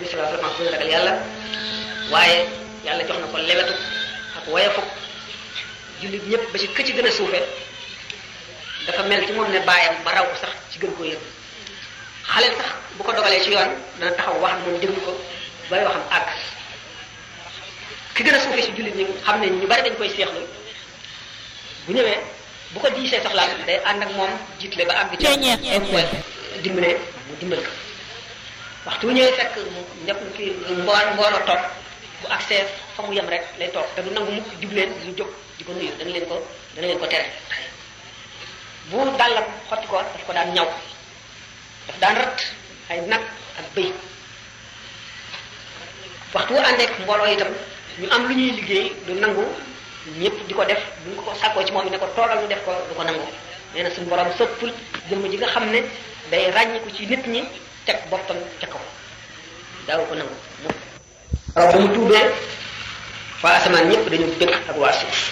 bi sallallahu alayhi wasallam ragal yàlla waaye yàlla jox na ko lewetu ak woyafu jullit ñëpp ba ci kë ci gën a suufe dafa mel ci moom ne bàyyam ba raw ko sax ci gën koo yëg xale sax bu ko dogalee ci yoon dana taxaw wax ak moom déglu ko bay waxam àgg ki gën a suufee ci jullit ñi xam ne ñu bari dañ koy seexlu bu ñëwee bu ko diisee soxlaam day ànd ak moom jiitle ba àgg ci dimbale mu dimbal ko waxtu bu ñëwee fekk ñëpp ki mbool mbooloo toog bu accès fa mu yem rek lay toog te du nangu mukk jubleen ñu jóg di ko nuyu dana leen ko dana leen ko tere bu dàllam xotti ko daf ko daan ñaw daf daan rat ay nag ak bëy waxtu wu àndeek mbooloo itam ñu am lu ñuy liggéey du nangu ñëpp di ko def bu ñu ko sàkkoo ci moom ne ko toogal ñu def ko du ko nangu nee na suñu borom sëppul jëmm ji nga xam ne day ràññiku ci nit ñi teg boppam ca kaw daaw ko nangu mu raw ba mu tuubee waa asamaan ñëpp dañu bëgg ak waa suuf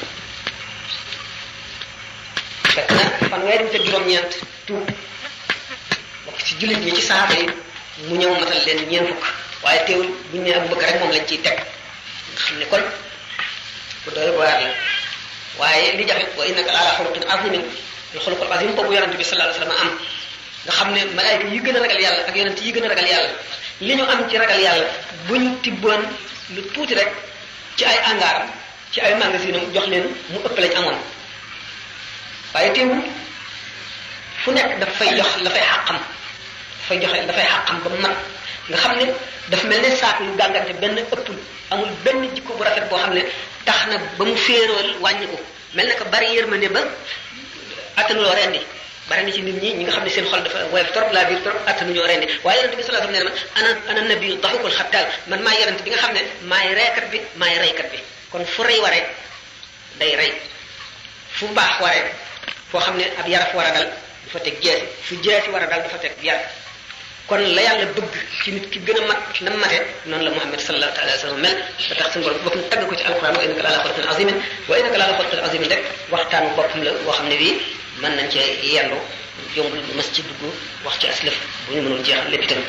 fekk na fanweeri te juróom-ñeent tuub bokk ci jullit ñi ci saaba yi mu ñëw matal leen ñeent fukk waaye teewul bu ñu nee Abu Bakar rek moom lañ ciy teg nga xam ne kon bu doy waar la waaye li jafe wa innaka la ala xuluqin azimin al xuluqul azim boobu yonente bi sallallahu alayhi wasallam am nga xam ne malaayika yi gën a ragal yàlla ak yonent yi gën a ragal yàlla li ñu am ci ragal yàlla buñ tibboon lu tuuti rek ci ay angaaram ci ay magasin am jox leen mu ëpp lañ amoon waaye teewul fu nekk daf fay jox la fay xàqam dafay joxe dafay xàqam ba mat nga xam ne dafa mel ne saako yu gàngante benn ëppul amul benn jikko bu rafet boo xam ne tax na ba mu féerool wàññi ko mel na ko bari yërmande ba attanuloo rendi bari na ci nit ñi ñi nga xam ne seen xol dafa woyof trop la biir trop attanuñoo rendi waaye yonente bi sallallahu alayhi wasallam nee na man ana ana nabi daxukul xattaal man maay yonente bi nga xam ne maay reekat bi maay reykat bi kon fu rey waree day rey fu baax waree foo xam ne ab yaraf war a dal dafa teg jeesi fu jeesi war a dal dafa teg yar kon la yàlla bëgg ci nit ki gën a mat na mate noonu la Muhammad sallallahu alayhi wa sallam mel da tax suñu borom boppam tagg ko ci alquran wa innaka la ala xuluqin azimin wa innaka la ala xuluqin azimin rek waxtaanu boppam la boo xam ne bii mën nañ cee yendu yombul mas ci dugg wax ci aslëf bu ñu mënul jeexal lépp itam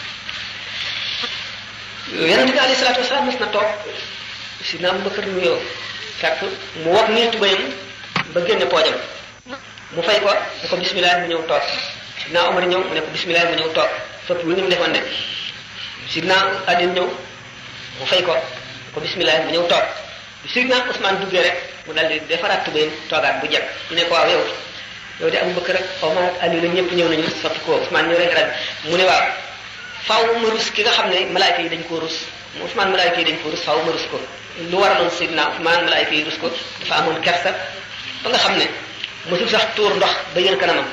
yonente bi alayhi salatu wasalaam mas na toog si na Abubakar nuyoo fekk mu wog nii tubayam ba génne poojam mu fay ko ne ko bismillah mu ñëw toog sidna Omar ñëw mu ne ko bismillah mu ñëw toog sopp lu ni mu defoon de sidna Ali ñëw mu fay ko ko bismillah mu ñëw toog bi sidna Ousmane duggee rek mu daldi defaraat tubéyam toogaat bu jekk ñu ne ko waaw yow yow de Abu Bakar rek Omar ak Ali la ñëpp ñëw nañu soppi ko Ousmane ñëw rek rek mu ne waaw faaw ma rus ki nga xam ne malaayka yi dañ koo rus Ousmane malaayka yi dañ koo rus faaw ma rus ko lu waraloon sidna Ousmane malaayka yi rus ko dafa amoon kersa ba nga xam ne mosul sax tuur ndox ba yër kanamam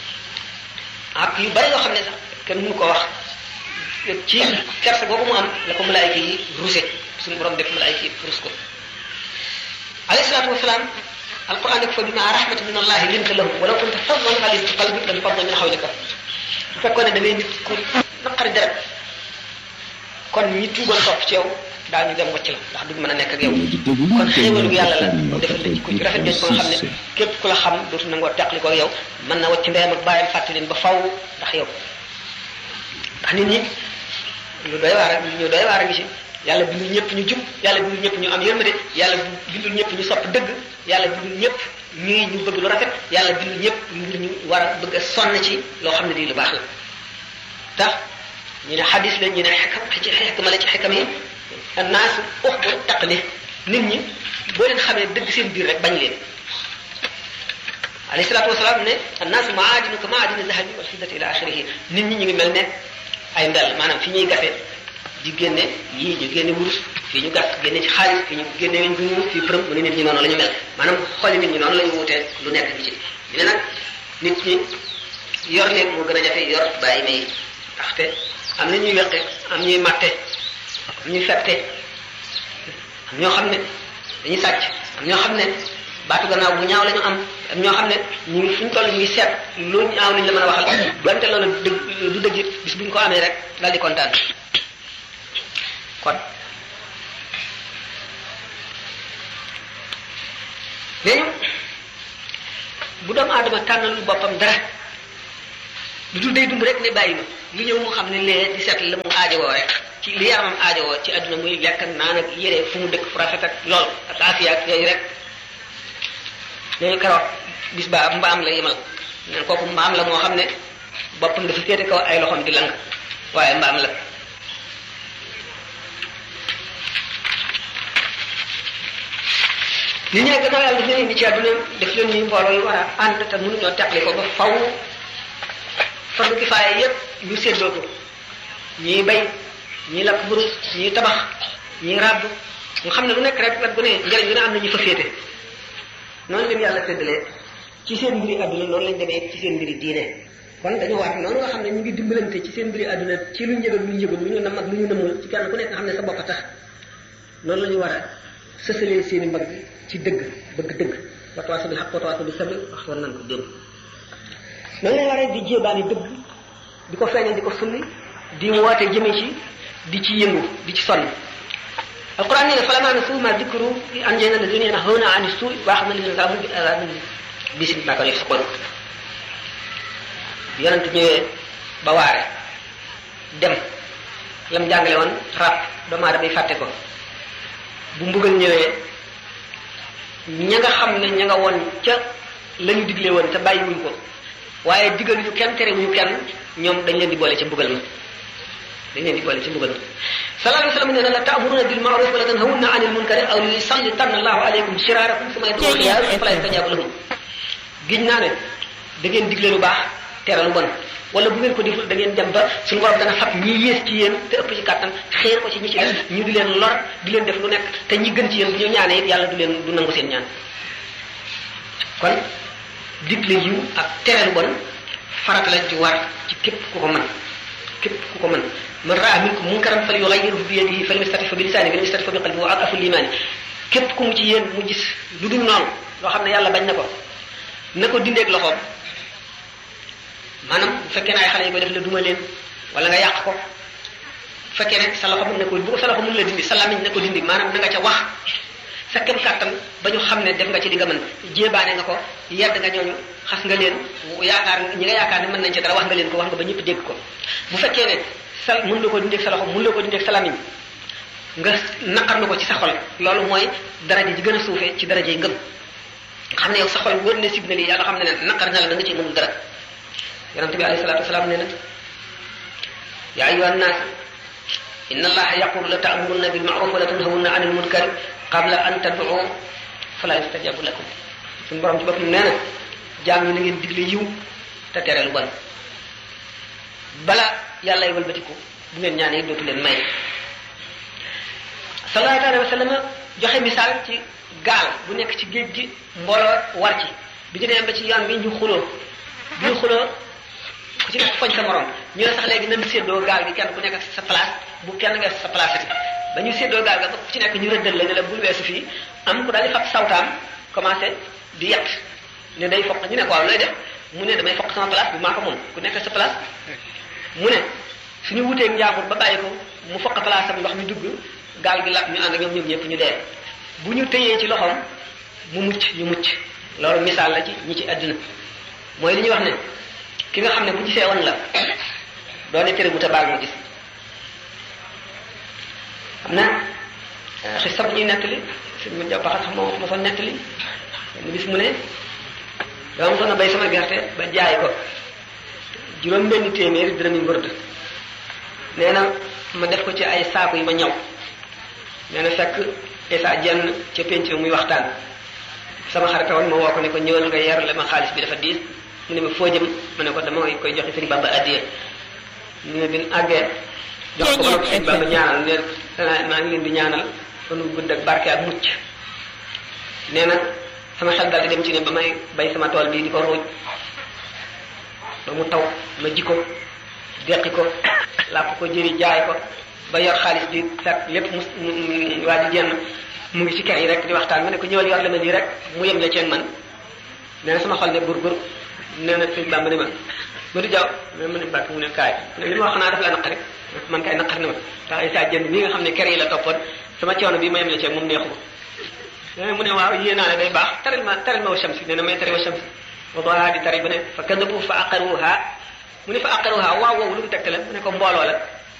ak yu bari yoo xam ne sax kenn mënu ko wax ci kersa boobu mu am la ko malaayka yi ruse suñu borom def malaayka yi rus ko alayhi salaatu wasalaam alquran def fa bima rahmatin min allahi linta lahum walaw kunta faddan ghalid qalbi lan fadda min hawlika bu fekkoon ne da ngay nit ku naqari deret kon ñi tuugoon topp ci yow daañu dem wacc la ndax duñ mën a nekk ak yow kon xéewalu yàlla la mu defal la jikko ci rafet jooju ba nga xam ne képp ku la xam dootu nangoo teqli ko ak yow mën na wacc ndeyam ak bàyyam fàtte leen ba faw ndax yow ndax nit ñi lu doy waar ñu doy waar a ngi ci yàlla bindul ñëpp ñu jub yàlla bindul ñëpp ñu am yërmande yàlla bindul ñëpp ñu sopp dëgg yàlla bindul ñëpp ñuy ñu bëgg lu rafet yàlla bindul ñëpp ngir ñu war a bëgg a sonn ci loo xam ne lii lu baax la tax ñu ne xadis la ñu ne xekam ci xekma la ci xekam yi annaasu uxbu taqlid nit ñi boo leen xamee dëgg seen biir rek bañ leen alayhi salaatu wasalaam ne annaasu maadinu ka maadini zahabi wal fiddati ila axirihi nit ñi ñu ngi mel ne ay mbel maanaam fi ñuy gase di génne yii ñu génne wurus fii ñu gas génne ci xaalis fii ñu génne weñ bu ñuul fii përëm mu ne nit ñi noonu la ñu mel maanaam xooli nit ñi noonu la ñu wutee lu nekk bi ci ñu ne nag nit ñi yor leen moo gën a jafe yor bàyyi may ndaxte am na ñuy weqe am ñuy matte am ñuy fette am ñoo xam ne dañuy sàcc am ñoo xam ne baatu gannaaw bu ñaaw la ñu am am ñoo xam ne ñu ngi fu ñu toll ñu ngi seet lu ñaaw lañ la mën a waxal donte loolu dëgg du dëgg bis bu ñu ko amee rek daal di kontaan kon léegi bu doomu aadama tànnalul boppam dara lu dul day dund rek ne bàyyi ma lu ñëw mu xam ne lee di seet la mu aajowoo rek ci li yaramam aajowoo ci àdduna muy lekk ak naan ak yére fu mu dëkk fu rafet ak lool ak afiya ak yooyu rek yooyu keroog bis ba mbaam la yemal neen kooku mbaam la moo xam ne boppam dafa féete kaw ay loxoom di lang waaye mbaam la li ñu ne gannaaw yàlla daf leen indi ci àdduna def leen ñuy mbooloo yu war a ànd te mënuñoo teqli ko ba faw fardu kifaaya yépp ñu séddoo ko ñii bay ñii lakk burus ñii tabax ñii ràbb nga xam ne lu nekk rek wet gu ne njëriñ lu ne am na ñu fa féete noonu leen yàlla séddalee ci seen mbiri àdduna noonu lañ demee ci seen mbiri diine kon dañu war noonu nga xam ne ñu ngi dimbalante ci seen mbiri àdduna ci lu njëgal lu ñu yëgul lu ñu nam ak lu ñu nëmul ci kenn ku nekk nga xam ne sa bopp a tax noonu la ñu war a sësalee seeni mbagg ci dëgg bëgg dëgg watawaaso bi xaq watawaaso bi sabr wax war nañ ko démb noonu lañ war a di jéebaani dëgg di ko feeñal di ko sulli di woote jëme ci di ci yëngu di ci sonn alquran nee na falamaa nasuu maa dikru anjaynaa llaziina yanhawna ani suu'i wa axadnaa llaziina zalamu bi azaabin bisin bimaa kaanuu yafsiquun yonent ñëwee ba waare dem lam jàngale woon rab doomu aadama yi fàtte ko bu mbugal ñëwee ña nga xam ne ña nga woon ca la ñu digle woon te bàyyiwuñ ko waaye digaluñu kenn terewuñu kenn ñoom dañ leen di boole ca mbugal ma dañ leen di boole ci mbugal ma sallallahu alayhi wa sallam nee na la ta'muruna bil ma'ruf wa la tanhawna 'anil munkari aw li yusallitanna Allahu alaykum shirarakum summa yad'u ila fala yastajabu lahum giñ naa ne da ngeen digle lu baax tere lu bon wala bu ngeen ko deful da ngeen dem ba suñu borom dana fab ñi yées ci yéen te ëpp ci kàttan xéer ko ci ñi ci des ñu di leen lor di leen def lu nekk te ñi gën ci yéen bu ñu ñaanee it yàlla du leen du nangu seen ñaan kon digle yiw ak tere lu bon farata la ci war ci képp ku ko mën képp ku ko mën man raa minkum munkaran falyughayyirhu bi yadihi fa lam yastati fa bi lisaanihi fa lam yastati fa bi qalbihi wa ad'afu l-iimaan képp ku mu ci yéen mu gis lu dul noonu loo xam ne yàlla bañ na ko na ko dindeeg loxoom maanaam bu fekkee ne ay xale yi ko def la duma leen wala nga yàq ko bu fekkee ne sa loxo mën na ko bu ko sa loxo mën la dindi sa lamiñ na ko dindi maanaam na nga ca wax sa kem kàttan ba ñu xam ne def nga ci li nga mën jéebaane nga ko yedd nga ñooñu xas nga leen yaakaar ñi nga yaakaar ne mën nañ ci dara wax nga leen ko wax nga ba ñëpp dégg ko bu fekkee ne sa mën la ko dindeeg sa loxo mën la ko dindeeg sa lamiñ nga naqar na ko ci sa xol loolu mooy daraja ji gën a suufee ci daraja yi ngëm nga xam ne yow sa xol wër ne sib na lii yàlla xam ne ne naqar na la da nga ci mënul dara yonente bi alayhi salatu wasalaam nee na yaa ayuha annaas inna allaha yaqulu la ta'murunna bil ma'ruf wa la tanhawunna 'anil munkar qabla an tad'u fala yustajabu lakum suñu borom ci boppam nee na jaam ñi na ngeen digle yiw te tere lu bon bala yàlla wëlbatiku bu ngeen ñaanee dootu leen may sallallahu alayhi wa sallam joxe misaal ci gaal bu nekk ci géej gi mbooloo war ci bi ñu demee ba ci yoon bi ñu xuloo bi ñu xuloo ku ci nekk foñ sa morom ñu ne sax léegi nañ séddoo gaal gi kenn ku nekk sa place bu kenn weesu sa place ati ba ñu séddoo gaal ga ba ku ci nekk ñu rëddal la ne la bul weesu fii am ku daal di fab sawtaam commencé di yett ne day foq ñu ne ko waaw looy def mu ne damay foq sama place bu maa ko moom ku nekk sa place mu ne suñu wuteeg njaambur ba bàyyi ko mu foq place am ndox mi dugg gaal gi lap ñu ànd ak ñoom ñoom ñëpp ñu dee bu ñu tëyee ci loxoom mu mucc ñu mucc loolu misaal la ci ñi ci àdduna mooy li ñuy wax ne ki nga xam ne bu gisee woon la doone tere bu ta baal mu gis xam na xis bu ñuy nettali sëñ ma jàppaxat xam moo ma fa nettali benn bis mu ne dama soon a bay sama gerte ba jaay ko juróom benn téeméeri dërëm yu mbërd nee na ma def ko ci ay saaku yi ma ñaw nee na fekk esa jenn ca penc muy waxtaan sama xarita woon ma woo ko ne ko ñëwal nga yerle ma xaalis bi dafa diis mu ne ma foo jëm ma ne ko dama koy joxe sëñ Bamba addiye mu ne bin àggee jox ko ma sëñ Bamba ñaanal ne maa ngi leen di ñaanal fanu gudd ak barke ak mucc nee na sama xel dal di dem ci ne ba may bay sama tool bii di ko ruuj ba mu taw ma ji ko deqi ko làpp ko jëri jaay ko ba yor xaalis bi fekk lépp mu waa ji jenn mu ngi ci kër yi rek di waxtaan ma ne ko ñëwal yor la ma lii rek mu yem la ceen man nee na sama xol ne gur gur nee na sëñ Bamba ne ma ma du jaww mais ma ne bàkk mu ne kaay ne li ma wax naa daf la naqari man kay naqar na ma tax ay saa jënd mi nga xam ne kër yi la toppoon sama coono bi ma yem la ceen moom neexu ko mu ne waaw yéen naa ne day baax taral ma taral ma wa shamsi nee na may tari wa shamsi wa doha di tari ba ne fa kadabu fa aqaruha mu ne fa aqaruha waaw woowu lu mu tegte la mu ne ko mbooloo la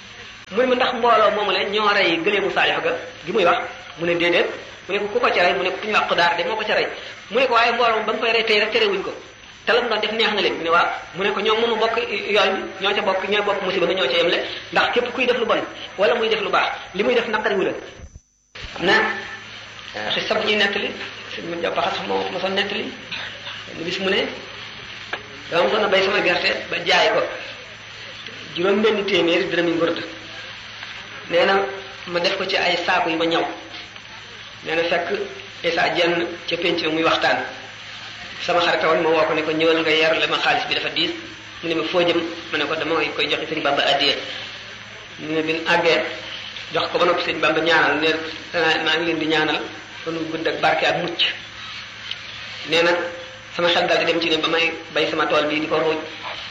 mu ne ma ndax mbooloo moomu la ñoo rey gëleemu saalix ga gi muy wax mu ne déedéet mu ne ko ku ko ca rey mu ne ko ku ñu wax Xudaar de moo ko ca rey mu ne ko waaye mbooloo ba nga koy rey tey rek terewuñ ko te lam doon def neex na leen mu ne waaw mu ne ko ñoom mënu bokk yoon bi ñoo ca bokk ñooy bokk musiba bi ñoo ca yemle ndax képp kuy def lu bon wala muy def lu baax li muy def naqariwu la am na xis sabu ñuy nettali sëñ ma jàpp xas moo ma son nettali benn bis mu ne dama mosoon a bay sama gerte ba jaay ko juróom benn téeméeri dërëm yi ngurd nee na ma def ko ci ay saaku yi ma ñaw nee na fekk Issa jenn ca penc muy waxtaan sama xarita woon ma woo ko ne ko ñëwal nga yerle ma xaalis bi dafa diis mu ne ma foo jëm ma ne ko dama koy joxe sëñ Bamba addiye mu ne bin àggee jox ko ba noppi sëñ Bamba ñaanal ne maa ngi leen di ñaanal kon gudd ak barke ak mucc nee na sama xel daal di dem ci ne ba may bay sama tool bii di ko ruuj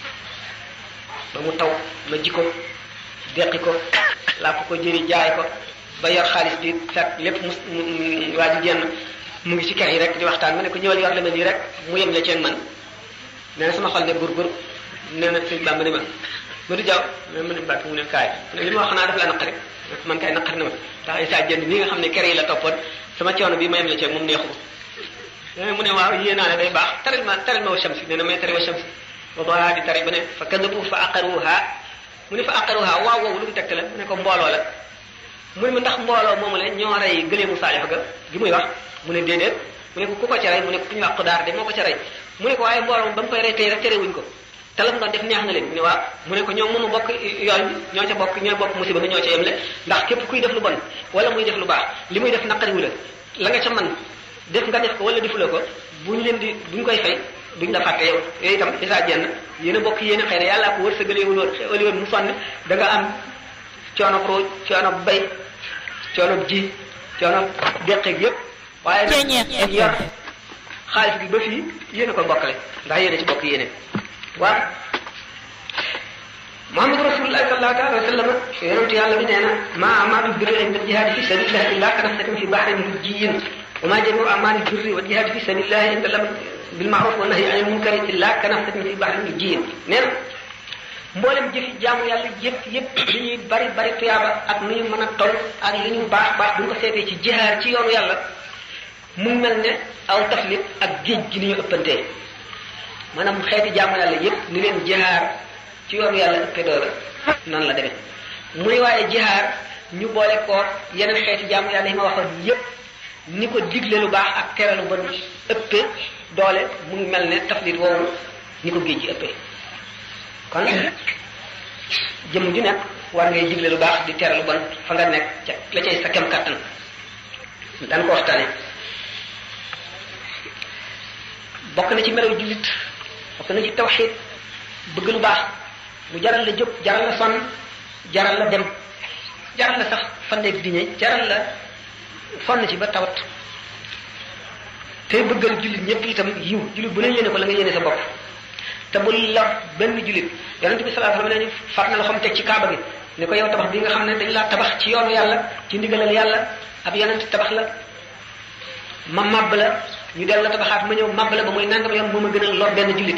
ba mu taw ma ji ko deqi ko làpp ko jëri jaay ko ba yor xaalis bi fekk lépp mu waa ji jenn mu ngi ci kër yi rek di waxtaan ma ne ko ñëwal yor la mel nii rek mu yem la ceeg man nee na sama xol ne gur-gur nee na sëñ Bamba ne ma ma du jaw mais ma ne bàkk mu ne kaay li ma wax xanaa daf la naqari man kay naqari na ma ndax ay saa jënd nii nga xam ne kër yi la toppoon sama coono bi ma yem la ceeg moom neexu ko mu ne waaw yéen naa ne day baax taril ma taril ma wa shamsi nee na may tari wa shamsi ba doolaa di tari ba ne fa kadabu fa aqaruha mu ne fa aqaruha waaw woowu lu mu tegte la mu ne ko mbooloo la mu ne ma ndax mbooloo moomu la ñoo rey gëleemu saalix ga gi muy wax mu ne déedéet mu ne ko ku ko ca rey mu ne ko ku ñu wax Xudaar de moo ko ca rey mu ne ko waaye mbooloo ba mu koy rey tey rek terewuñ ko te lam doon def neex na leen mu ne waaw mu ne ko ñoom mënu bokk yoon bi ñoo ca bokk ñooy bokk musiba bi ñoo ca yemle ndax képp kuy def lu bon wala muy def lu baax li muy def naqariwu la la nga ca man def nga def ko wala defula ko buñ leen di buñ koy fay duñ la fàtte yow yooyu itam isaa jenn yéen a bokk yéen a xëy na yàllaa ko wërsëgaleewul woon xewali woon mu sonn da nga am coono rooj coono bay coono ji coono deqeeg yépp waaye nag yor xaalis bi ba fii yéen a ko bokkale ndax yéen a ci bokk yéene waaw Muhammadu Rasulullah sallallahu alayhi wa sallam yonentu yàlla bi nee na maa amalu birri inda jihaadi fi sabilillah illa kanafsatin fi bahrin lujjiyin wa maa jamiu amali birri wa jihaadi fi sabilillah inda lam bil ma'ruf wa nahyi anil munkari illa kanafsatin fi bahrin lujjiyin nee na mboolem jëfi jaamu yàlla yëpp yëpp li ñuy bari bari tuyaaba ak nu ñu mën a toll ak li ñu baax baax bu ñu ko seetee ci jihaar ci yoonu yàlla mu mel ne aw taflit ak géej gi ni ñu ëppantee maanaam xeeti jaamu yàlla yëpp ni leen jihaar ci yoonu yàlla ëppee doole noonu la demee mu ne waaye jihaar ñu boole ko yeneen xeeti jaamu yàlla yi ma waxoon yëpp ni ko digle lu baax ak tere lu bon ëppee doole mu ngi mel ne taflit woowu ni ko géej gi ëppee kon jëmm ju nekk war ngay digle lu baax di tere lu bon fa nga nekk ca la cay sa kem kàttan daan ko waxtaane bokk na ci melaw jullit bokk na ci tawxiid bëgg lu baax mu jaral la jóg jaral la sonn jaral la dem jaral la sax fanneeg diñe jaral la fonn ci ba tawat te bëggal jullit ñëpp itam yiw jullit bu ne yéene ko la nga yéene sa bopp te bu la benn jullit yonent bi sallallahu alayhi wasallam ne far na loxoom teg ci kaaba gi ne ko yow tabax bi nga xam ne dañ laa tabax ci yoonu yàlla ci ndigalal yàlla ab yonent tabax la ma màbb la ñu del la tabaxaat ma ñëw màbb la ba muy nangam yoon moo ma gënal lor benn jullit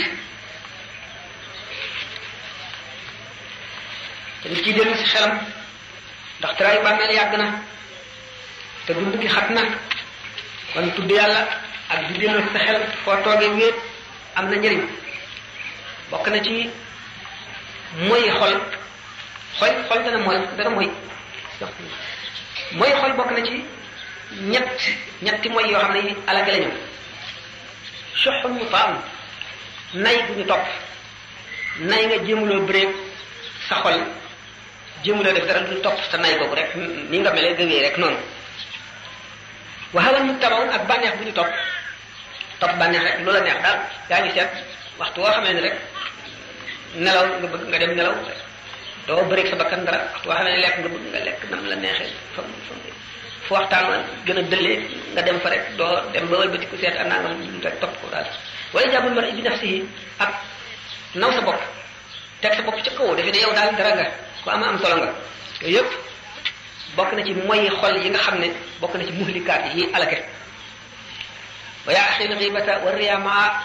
te nit kiy dellu si xelam ndax tëraayu bàmmeel yàgg na te dund gi xat na kon tudd yàlla ak di dellu si sa xel foo toogee wéet am na njëriñ bokk na ci mooy xol xol xol dana mooy dana mooy mooy xol bokk na ci ñett ñetti mooy yoo xam ne yi alage lañu soxul mu faam nay bu ñu topp nay nga jéemuloo bëreeg sa xol jéemuloo def dara du topp sa nay boobu rek ni nga melee gëwee rek noonu waxawan mu tabaw ak bànneex bu ñu topp topp bànneex rek loola neex daal yaa ngi seet waxtu woo xamee ne rek nelaw nga bëgg nga dem nelaw doo bëreeg sa bakkan dara waxtu woo xamee ne lekk nga bëgg nga lekk nam la neexee fa fu waxtaan wa gën a dëllee nga dem fa rek doo dem ba wëlbati ku seet anaa nga rek topp ko daal wala jàppul mar bi nafsihi ak naw sa bopp teg sa bopp ca kaw defe ne yow daal dara nga ku ama am solo nga yooyu yëpp bokk na ci moy xol yi nga xam ne bokk na ci muhlikaat yi alake wa yaa axi lxibata wa riya maa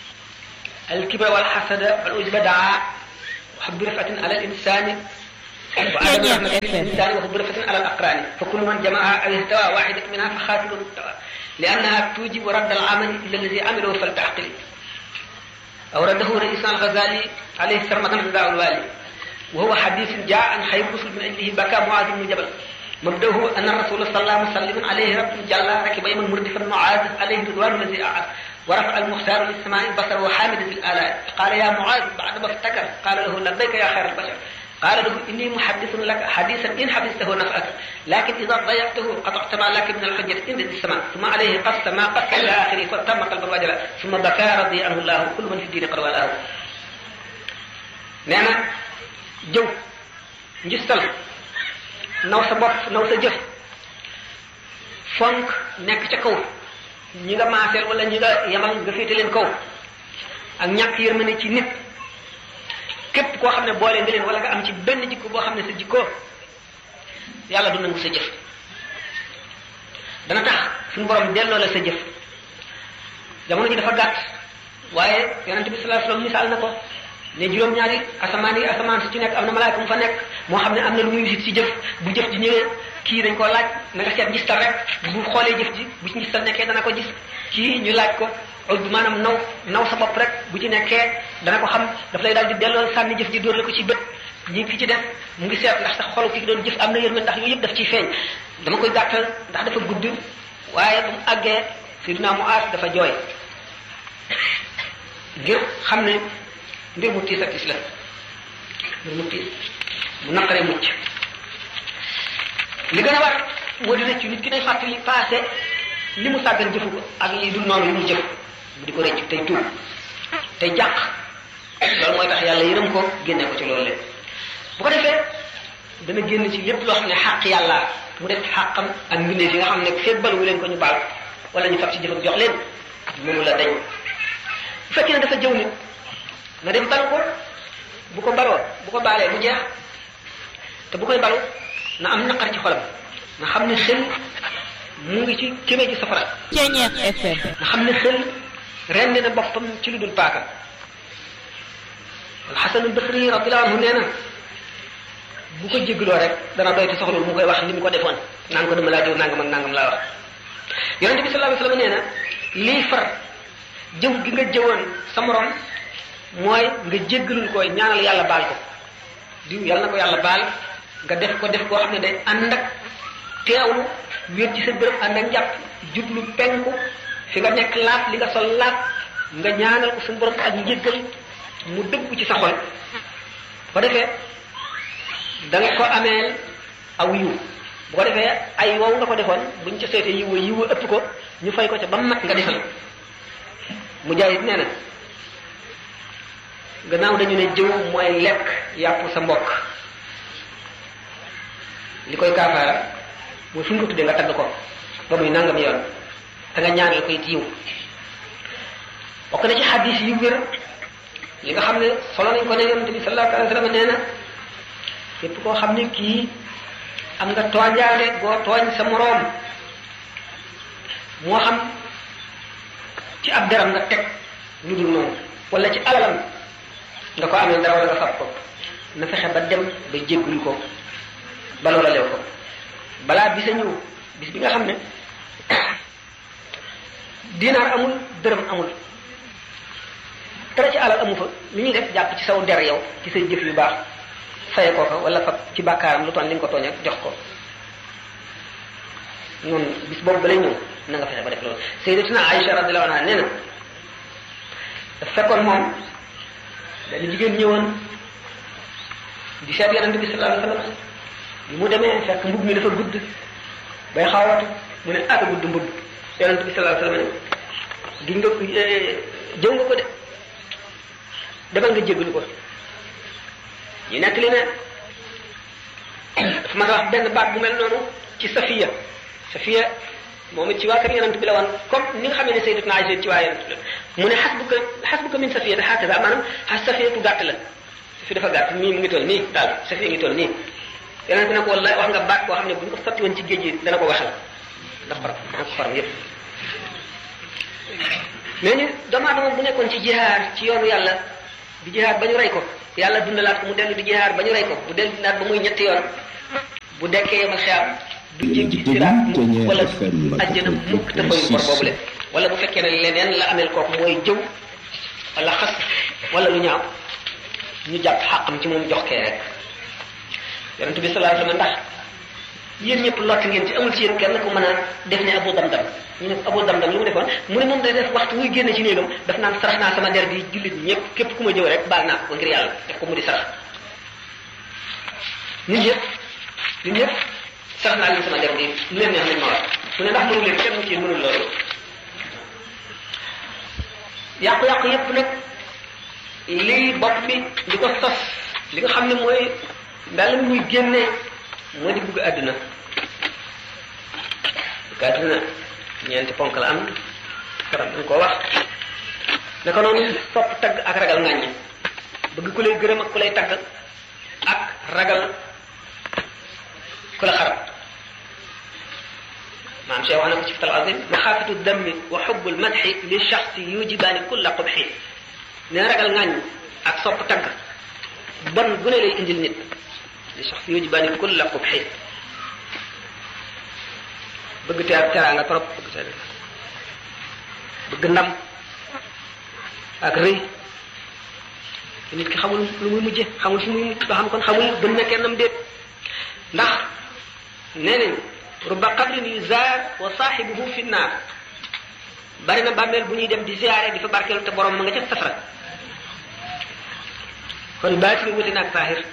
alkibra walxasada wal ujba daa wa xubbi rifatin ala al insani وآدم رحمة الإنسان وهو برفة على الأقران فكل من جمعها أو استوى واحدة منها فخاتل مستوى لأنها توجب رد العمل إلى الذي عمله فلتعقل أورده رئيسنا الغزالي عليه سرمة غذاء الوالي وهو حديث جاء عن خير رسل من أجله بكى معاذ بن جبل مبدأه أن الرسول صلى الله عليه وسلم عليه رب جل ركب يما مردفا معاذ عليه رضوان الذي أعاد ورفع المختار للسماء البصر وحامد في الآلاء قال يا معاذ بعد ما افتكر قال له لبيك يا خير البشر قال له إني محدث لك حديثا إن حفظته نفعك لكن إذا ضيعته قطعت ما لك من الحجة إن السماء ثم عليه قص ما قص إلى آخره فتم قلب الرجل ثم بكى رضي عنه الله كل من في الدين قد والاه nee na jëw njistal naw sa bopp naw sa jëf fonk nekk ca kaw ñi nga maaseel wala ñi nga yamal nga féete leen kaw ak ñàkk yërmande ci nit képp koo xam ne boole nga leen wala nga am ci benn jikko boo xam ne sa jikko yàlla du nangu sa jëf dana tax suñu borom delloo la sa jëf jamono ji dafa gàtt waaye yonente bi sallallahu alayhi wasallam misaal na ko ne juróom-ñaari asamaan yi asamaan su ci nekk am na malaayka mu fa nekk moo xam ne am na lu muy wisit ci jëf bu jëf ji ñëwee kii dañ koo laaj na nga seet ngistal rek bu xoolee jëf ji bu ci ngistal nekkee dana ko gis kii ñu laaj ko ujj maanaam naw naw sa bopp rek bu ci nekkee dana ko xam daf lay daal di delloo sànni jëf ji dóor la ko ci bët ñi ki ci def mu ngi seet ndax sax xolu ki doon jëf am na yërmande ndax yooyu yëpp daf ciy feeñ dama koy gàttal ndax dafa gudd waaye bu mu àggee Seydina Muaas dafa jooy ngir xam ne mbir mu tiis ak tiis la mbir mu tiis mu naqaree mucc li gën a war moo di rëccu nit ki day fàttali passé li mu sàggan jëfu ko ak yi dul noonu li mu jëf bu di ko rëccu tey tuub tey jàq loolu mooy tax yàlla yërëm ko génne ko ci loolu lépp bu ko defee dana génn ci lépp loo xam ne xàq yàlla mu def xàqam ak mbindeef yi nga xam ne fébbal wu leen ko ñu baal wala ñu fab ci jëfam jox leen mënu la dañ bu fekkee ne dafa jëw nit na dem balu ko bu ko baloo bu ko baalee mu jeex te bu koy balu na am naqar ci xolam na xam ne xel mu ngi ci kémee ci safara Ceñeex FM na xam ne xel rendi na boppam ci lu dul paaka alxasan albasri radiallahu anhu nee na bu ko jégloo rek dana doy te soxlul mu koy wax li mu ko defoon naan ko dama laa jëw nangam ak nangam laa wax yonente bi sallallahu alayhi wasallam nee na lii far jëw gi nga jëwoon sa morom mooy nga jéggalul ko ñaanal yàlla baal ko diw yàlla na ko yàlla baal nga def ko def koo xam ne day ànd ak teewlu wér ci sa bërëb ànd ak njàpp jublu penku fi nga nekk laat li nga sol laat nga ñaanal ko suñu borom ak njéggal mu dëggu ci sa xol bu ko defee da nga ko ameel aw yiw bu ko defee ay wow nga ko defoon buñ ca seetee yiw yiw ëpp ko ñu fay ko ca ba mat nga defal mu jaayit nee na gannaaw dañu ne jëw mooy lekk yàpp sa mbokk li koy kaafaara mooy fu ñu ko tuddee nga tagg ko ba muy nangam yoon te nga ñaanal ko it yiw bokk na ci xadis yu wér li nga xam ne solo nañ ko ne yonente bi sallallahu alayhi wa sallam nee na képp koo xam ne kii am nga tooñaale boo tooñ sa moroom moo xam ci ab deram nga teg lu dul noonu wala ci alalam nga ko amee dara wala nga fab ko na fexe ba dem ba jéggul ko ba loola leew ko balaa bisa ñëw bis bi nga xam ne dinaar amul dërëm amul dara ci alal amu fa li ñuy def jàpp ci saw der yow ci say jëf yu baax faye ko ko wala fab ci bàkkaaram lu toon li nga ko tooñ ak jox ko noonu bis boobu ba lay ñëw na nga fexe ba def loolu sayyidatuna Aïcha radiyallahu anha nee na daf fekkoon moom benn jigéen ñëwoon di seet yonente bi sallallahu alayhi wasallam bi mu demee fekk mbub mi dafa gudd bay xawatu mu ne ak gudd mbub yonente bi sallallahu alayhi wasallam ne gi nga jëw nga ko de demal nga jéggalu ko ñu nekk li ne dafa ma wax benn baat bu mel noonu ci safiya safiya moom it ci waa kër yonent bi la woon comme ni nga xamee ne sayyidatuna Aïcha ci waa yonent bi la mu ne xasbuka xasbuka min safiya te xaakaza maanaam xas safiya tu gàtt la safiya dafa gàtt nii mu ngi toll nii daal safiya ngi toll nii yonent bi ne ko wallahi wax nga baat boo xam ne bu ñu ko sotti woon ci géej gi dana ko waxal ndax far dana ko faram yépp mais ni doomu aadama bu nekkoon ci jihaar ci yoonu yàlla di jihaar ba ñu rey ko yàlla dundalaat ko mu dellu di jihaar ba ñu rey ko bu dellu dindaat ba muy ñetti yoon bu dekkee ma xeam du jéggi siraat mukk wala ajjana mukk te fayu bor boobule wala bu fekkee ne leneen la ameel kooku mooy jëw wala xas wala lu ñaaw ñu jàpp xàqam ci moom jox kee rek yonent bi sallallahu alayhi wasallam ndax yéen ñëpp lott ngeen ci amul ci yéen kenn ku mën a def ne abu dam-dam ñu ne abu dam-dam lu mu defoon mu ne moom day def waxtu muy génne ci néegam daf naan sarax naa sama der bi jullit ñëpp képp ku ma jëw rek baal naa ko ngir yàlla def ko mu di sarax nit ñëpp nit ñëpp sarax naa leen sama der bi lu leen neex nañ ma wax mu ne ndax mënu leen kenn ci mënul loolu yàqu-yàqu yépp nag lii bopp bi di ko sos li nga xam ne mooy daal muy génne moo di bugg àdduna bugg àdduna ñeenti ponk la am karam dañ koo wax naka noonu sopp tagg ak ragal ngàññi bëgg ku lay gërëm ak ku lay tagg ak ragal ku la xarab maam Cheikh wax na ko ci fital azim maxaafatu dammi wa xubbul madxi li shaxsi yujibaani kulla qubxi nee ragal ngàññ ak sopp tagg bon gu ne lay indil nit li shaxsi yujibaani kulla qubxi bëgg teer teraanga trop bëgg te bëgg ndam ak rëy nit ki xamul lu muy mujje xamul fu muy mujj ba xam kon xamul gën na kennam déet ndax nee nañ rubba qabrin yuzaar wa saaxibuhu fi naar bari na bàmmeel bu ñuy dem di ziyaare di fa barkeelu te borom ma nga ca safara kon baati bi wuti naag saahir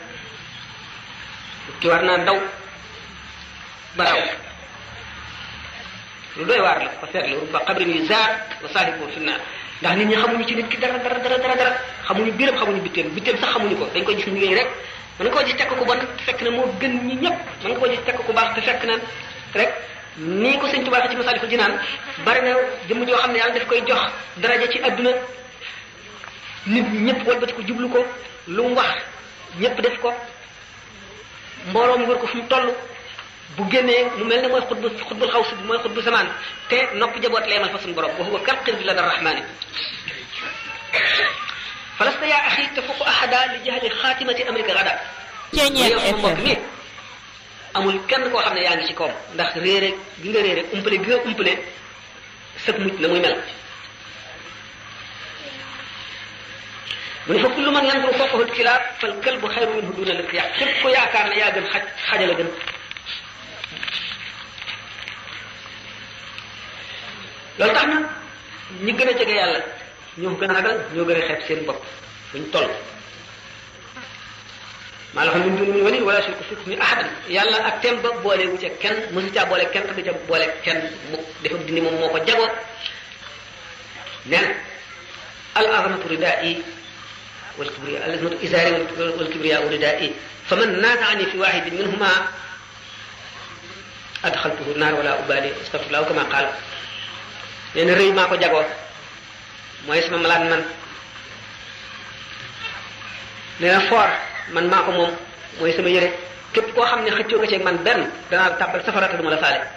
ki war naa daw baraw lu doy waar la ko seetlu rubba qabrin yuzaar wa saaxibuhu fi naar ndax nit ñi xamuñu ci nit ki dara dara dara dara dara xamuñu biiram xamuñu bitteem bitteem sax xamuñu ko dañ koy gis mu yooyu rek mën nga koo gis tekk ku bon te fekk na moo gën ñi ñëpp mën nga koo gis tekk ku baax te fekk na rek nii ko sëñ Tuubaa ci Masaalikul Jinaan bari na jëmm joo xam ne yàlla daf koy jox daraja ci adduna nit ñi ñëpp walbati ko jublu ko lu mu wax ñëpp def ko mbooloo mu wër ko fu mu toll bu génnee mu mel ne mooy xutbu xutbul xaws bi mooy xutbu samaan te noppi jaboot leemal fa suñu borom wa huwa kal qirbi lada rahmani falasta yaa axi tafuqu ahada li jahli xaatimati amrika gada yow sama mbokk mi amul kenn koo xam ne yaa ngi ci koom ndax réere gi nga réere umpale gi nga umpale sëg mujj na muy mel mu ne fa kullu man yanzuru fawqahu alkilaab fal kalbu xayru minhu duna liqtiyaa képp ko yaakaar ne yaa gën xaj xajala gën loolu tax na ñi gën a jege yàlla ñoo gën a ragal ñoo gën a xeeb seen bopp buñ toll maa la xam min duni min wali wala shirku fi hukmi ahadan yàlla ak tem ba boole wu ca kenn mësu caa boole kenn te du ca boole kenn mu dafa dindi moom moo ko jagoo nee na al azamatu ridaa'i wal kibriya al azamatu izaari wal kibriya ridaa'i fa man naaza'ani fi waahidin minhuma adxaltuhu naar wala ubaali astafirullah kama qaal nee na rëy maa ko jagoo mooy sama malaat man nee na foor man maa ko moom mooy sama yére képp koo xam ne xëccoo nga ceeg man benn danaa tàbbal safara te duma la faale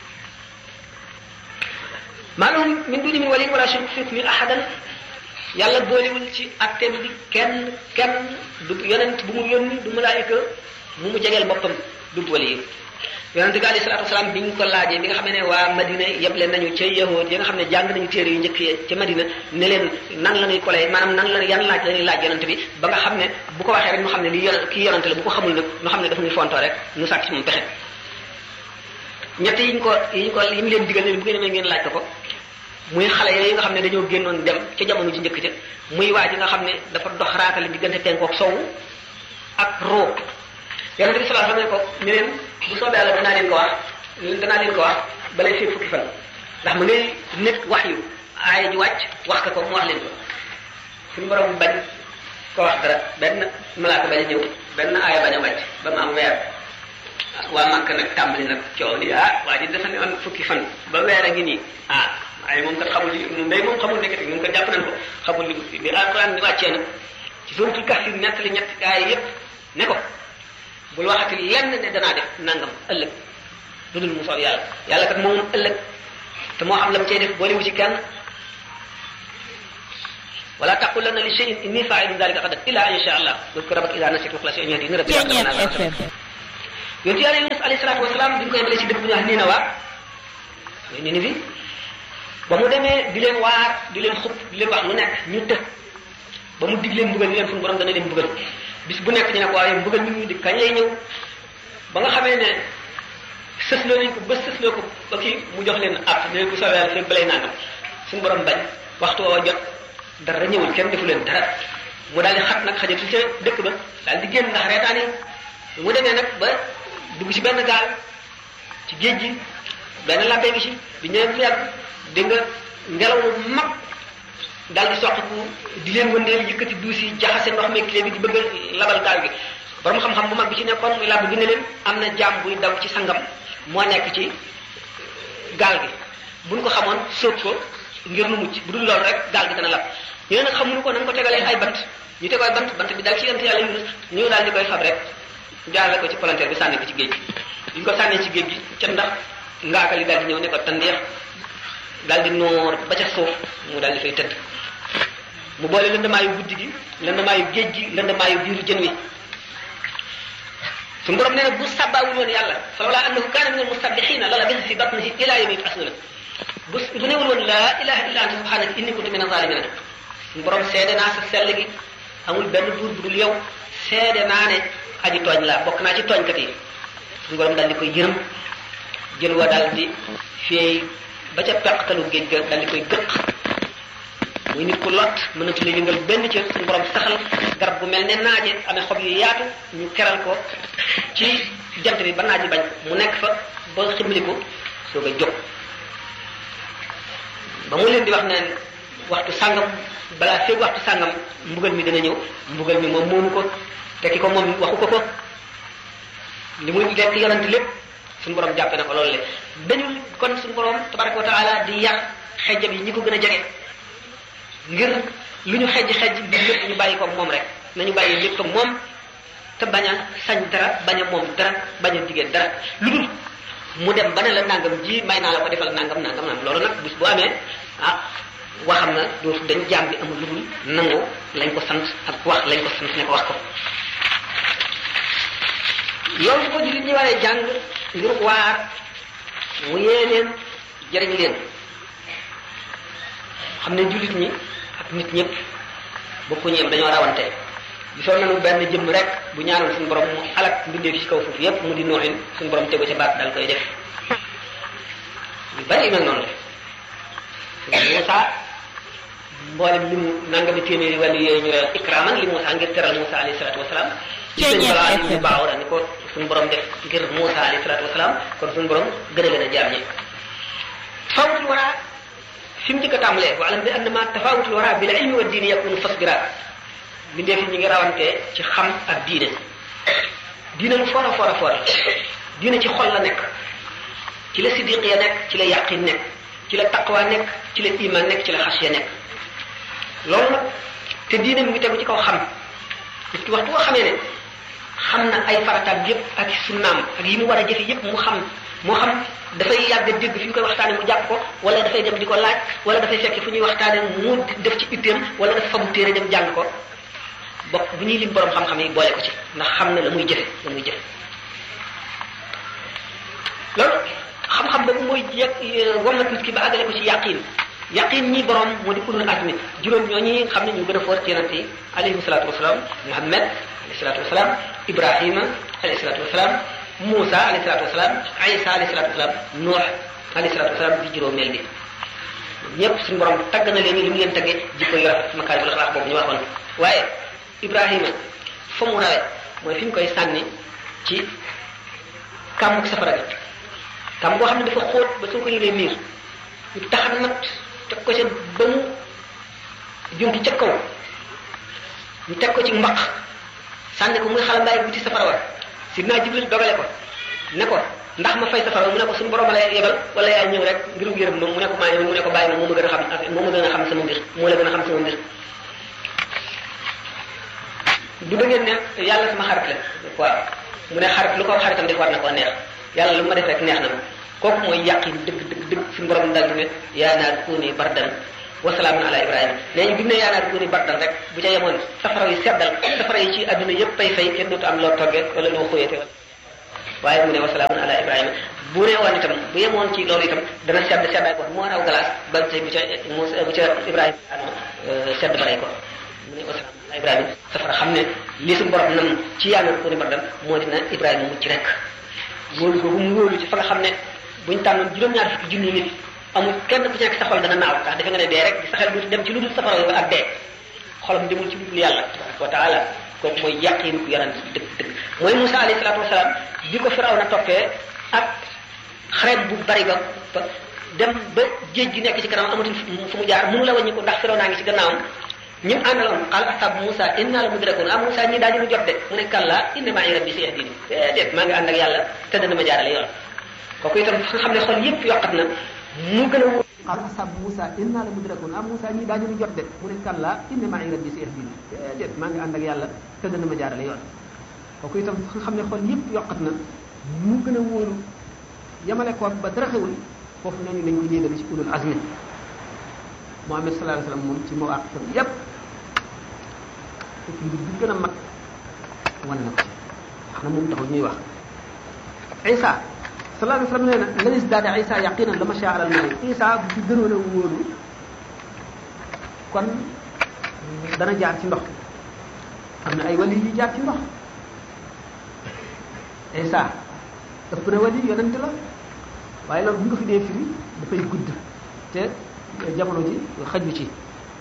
maa lahum min duni min waliyin wala shirku fi hukmi ahadan yàlla boolewul ci atteem bi kenn kenn du yonent bu mu yónni du malaayika mu mu jegeel boppam du wali yi yonent bi alayhi salaatu wasalaam bi ñu ko laajee bi nga xam ne waa Madina yeble nañu ca yahood yi nga xam ne jàng nañu téere yu njëkk yi ca Madina ne leen nan la ñuy kolee maanaam nan la yan laaj la ñuy laaj yonent bi ba nga xam ne bu ko waxee rek ñu xam ne li yonent kii yonent la bu ko xamul nag ñu xam ne dafa ñuy fontoo rek ñu sàkk ci moom pexe ñett yi ñu ko yi ñu ko yi mu leen digal ne bu ngeen demee ngeen laaj ko ko muy xale yooyu nga xam ne dañoo génnoon dem ca jamono ji njëkk ca muy waa ji nga xam ne dafa dox raatale diggante penkook sowu ak roo yonent bi sallallahu alayhi wasallam ne ko ne leen bu soobee yàlla danaa leen ko wax danaa leen ko wax balay fii fukki fan ndax mu ngay nekk wax yu aaya ji wàcc wax ka ko mu wax leen ko suñu borom bañ ko wax dara benn malaaka bañ a ñëw benn aaya bañ a wàcc ba mu am weer waa Màkka nag tàmbali nag coow li ah waa ji dafa ne woon fukki fan ba weer a ngi nii ah waaye moom kat xamul li moom day moom xamul nekkati moom kat jàpp nañ ko xamul li bi alquran di wàccee nag ci suratul kahfi nettali ñetti aaya yépp ne ko bul waxati lenn ne danaa def nangam ëllëg lu dul mu soob yàlla yàlla kat moom ëllëg te moo xam la mu cay def boolewu ci kenn wala taqulanna li shay'in inni fa'ilun dhalika ghadan illa an yasha Allah wadhkur rabbaka idha nasita wa khlas an yahdini rabbi yonent yàlla Yunus alayhi salaatu wasalaam bi ñu koy yemalee ci dëkk bu ñu wax Ninawa mooy Ninivi ba mu demee di leen waar di leen xub di leen wax lu nekk ñu të ba mu dig leen mbugal ni leen suñu borom dana leen mbugal bis bu nekk ñu ne ko waaye mbugal mi ñu di kañ lay ñëw ba nga xamee ne sësloo nañ ko ba sësloo ko ba kii mu jox leen ab ne bu soobee yàlla fekk balay nangam suñu borom bañ waxtu woo jot dara ñëwul kenn defu leen dara mu daal di xat nag xajatu ca dëkk ba daal di génn ndax reetaan yi mu demee nag ba dugg ci benn gaal ci géej gi benn làbbee gi ci bi ñëwee bu yàgg dégg nga ngelaw lu mag daal di soqiku di leen wëndeel yëkkati duus yi jaxase ndox meeg clé bi di bëgg a labal gaal gi borom xam-xam bu mag bi ci nekkoon muy làbb bi ne leen am na jaam buy daw ci sangam moo nekk ci gaal gi buñ ko xamoon sóob ko ngir nu mucc bu dul loolu rek gaal gi dana lab ñu ne nag xamuñu ko nañ ko tegalee ay bant ñu tegoo ay bant bant bi daal ci yent yàlla Yunus ñu daal di koy fab rek jaarale ko ci palanteer bi sànni ko ci géej gi bi ñu ko sànnee ci géej gi ca ndax ngaaka li daal di ñëw ne ko tandeex daal di noor ba ca suuf mu daal di fay tëdd mu boole lëndamaayu guddi gi lëndamaayu géej gi lëndamaayu biiru jën wi suñu borom nee na bu sàbbaawul woon yàlla falawlaa annahu kaana min almusabbihiina la labisa fi batnihi ilaa yawmi yub'asuuna bu bu newul woon laa ilaha illa anta subhanaka inni kuntu min azalimin suñu borom seede naa sa sell gi amul benn buur bu dul yow seede naa ne aji tooñ laa bokk naa ci tooñkat yi suñu borom daal di koy yërëm jën wa daal di feey ba ca peqtalu géej ga daal di koy gëq muy nit ku lot mënatu la yëngal benn cër suñu borom saxal garab bu mel ne naaje amee xob yu yaatu ñu keral ko ci jant bi ba naaji bañ mu nekk fa ba ximmali ko soog a jóg ba mu leen di wax ne waxtu sàngam balaa feeg waxtu sàngam mbugal mi dana ñëw mbugal mi moom moomu ko te ki ko moom waxu ko ko li muy lekk yonent lépp suñu borom jàppe na ko loolu le dañul kon suñu borom tabaraka wa taala di yar xejjam yi ñi ko gën a jege ngir lu ñu xejj xejj bi lépp ñu bàyyi ko moom rek nañu bàyyi lépp moom te bañ a sañ dara bañ a moom dara bañ a digee dara lu dul mu dem ba ne la nangam ji may naa la ko defal nangam nangam nangam loolu nag bis bu amee ah waxam na dootu dañ jaam bi amul lu dul nangu lañ ko sant ak wax lañ ko sant ne ko wax ko loolu bu ko jullit ñi waree jàng ngir waar mu yee leen jëriñ leen xam ne jullit ñi ak nit ñëpp bokkuñu yem dañoo rawante gisoon nañu benn jëmm rek bu ñaanoon suñu borom mu alak mbindee fi ci kaw suuf yépp mu di nooxin suñu borom tegu ca baat daal koy def yu bari yu mel noonu la Moussa mboolem li mu nangami téeméeri wàllu yooyu ñu reyoon ikraman li Moussa ngir teral Moussa alayhi salaatu wasalaam gis nañ balaa ñu baaxoon ni ko suñu borom def ngir Moussa alayhi salaatu wasalaam kon suñu borom gën a leen a jaam ñi fawutul wara fi mu njëkk a tàmbalee wa alam bi annama tafawutul wara bil ilmi wa diini yakunu fasbira bindee fi ñu ngi rawante ci xam ak diine diine lu foor a foor a foor diine ci xol la nekk ci la sidiqiya nekk ci la yaqin nekk ci la taqwa nekk ci la iman nekk ci la xasiya nekk loolu nag te diine mu ngi tegu ci kaw xam nit ki waxtu boo xamee ne xam na ay farataam yépp ak sunnaam ak yi mu war a jëfe yépp mu xam moo xam dafay yàgg dégg fi ñu koy waxtaane mu jàpp ko wala dafay dem di ko laaj wala dafay fekk fu ñuy waxtaane mu def ci itteem wala dafa fabu téere dem jàng ko bokk bu ñuy lim borom xam-xam yi boole ko ci ndax xam na la muy jëfe la muy jëfe loolu xam-xam boobu mooy yegg wommat nit ki ba àggale ko ci yàqin yaqin ñi borom moo di ulul azmi juróom ñooñi xam ne ñu gën a foor ci yonent yi alayhi salatu wasalaam muhammad alayhi salatu wasalaam ibrahima alayhi salatu wasalaam Moussa alayhi salatu wasalaam Isa alayhi salatu wasalaam Nuux alayhi salatu wasalaam di juróomeel bi ñëpp suñu borom tagg na leen li mu leen taggee jikko yu rafet makaarimul axlaaq boobu ñu waxoon waaye Ibrahima fa mu rawe mooy fi ñu koy sànni ci kàmmuk safara bi kàmm boo xam ne dafa xóot ba soo ko yëlee miir ñu taxan nag teg ko ca ba mu junki ca kaw ñu teg ko ci mbaq sànni ko muy xalambaay buti safara wa sidna jibril dogale ko ne ko ndax ma fay safara mu ne ko suñu borom la yebal wala yaa ñëw rek ngirum yërëm moom mu ne ko maa ñëw mu ne ko bàyyi ma moo ma gën a xam moo ma gën a xam sama mbir moo la gën a xam sama mbir du da ngeen ne yàlla sama xarit la waaw mu ne xarit lu ko xaritam def war na koo neex yàlla lu ma def rek neex na ma kooku mooy yàqin dëgg dëgg dëgg suñu borom dal di ne yaa naar kuuni bardan wa salaamun ala ibrahima nee ñu bi mu ne yaa naari kuuni bardan rek bu ca yemoon safara yi seddal safara yi ci adduna yëpp pay fay kenn dootu am loo toggee wala loo xóoyate wala waaye mu ne wa salaamun ala ibrahima bu ne woon itam bu yemoon ci loolu itam dana sedd seddaay ko moo raw glace ba tey bu ca Moussa bu ca ibrahima sedd ba rey ko mu ne wa salaamun ala ibrahima safara xam ne li suñu borom nam ci yaa naari kuuni bardan moo dina ibrahima mucc rek wóolu ko bu mu wóolu ci fa nga xam ne buñ tànnoon juróom-ñaar fukki junni nit amul kenn ku ci nekk sa xol dana naaw ndax defe nga ne dee rek sa xel du dem ci lu dul safara yow ak dee xolam demul ci lu dul yàlla tabaraka wa taala kooku mooy yàqin ku yonent dëgg dëgg mooy Moussa alayhi salaatu wasalaam bi ko firaw na toppee ak xareet bu bari ba ba dem ba géej gi nekk ci kanam amatul fu mu jaar mënu la wàññi ko ndax firaw naa ngi ci gannaawam ñu àndaloon xaal ashabu Moussa inna la mudrakun ah Moussa ñii daañu ñu jot de mu ne kalla inna ma'i rabbi sayahdini déedéet maa ngi ànd ak yàlla te dana ma jaarale yoon kooku itam nga xam ne xol yépp yokkat na mu gën a wóor xaal ashabu Moussa inna la mudrakun ah Moussa ñii daañu ñu jot de mu ne kalla inna ma'i rabbi sayahdini déedéet maa ngi ànd ak yàlla te dana ma jaarale yoon kooku itam nga xam ne xol yépp yokkat na mu gën a wóoru yamale ko ba dara xewul foofu nañu lañ ko yéegale ci ulul azmi Muhammad sallallahu alayhi wasallam moom ci mawaqifam yépp fekk mbir bi gën a mag wane na ko ci wax na moom taxul ñuy wax Isa sallallahu alayhi wasallam nee na lanis daada Isa yaqinan la ma sha alal mari Isa bu ci gënoon a wóolu kon dana jaar ci ndox am na ay wali yu jaar ci ndox Isa ëpp na wali yonent la waaye loolu bu nga fi dee firi dafay gudd te jamono ji xaju ci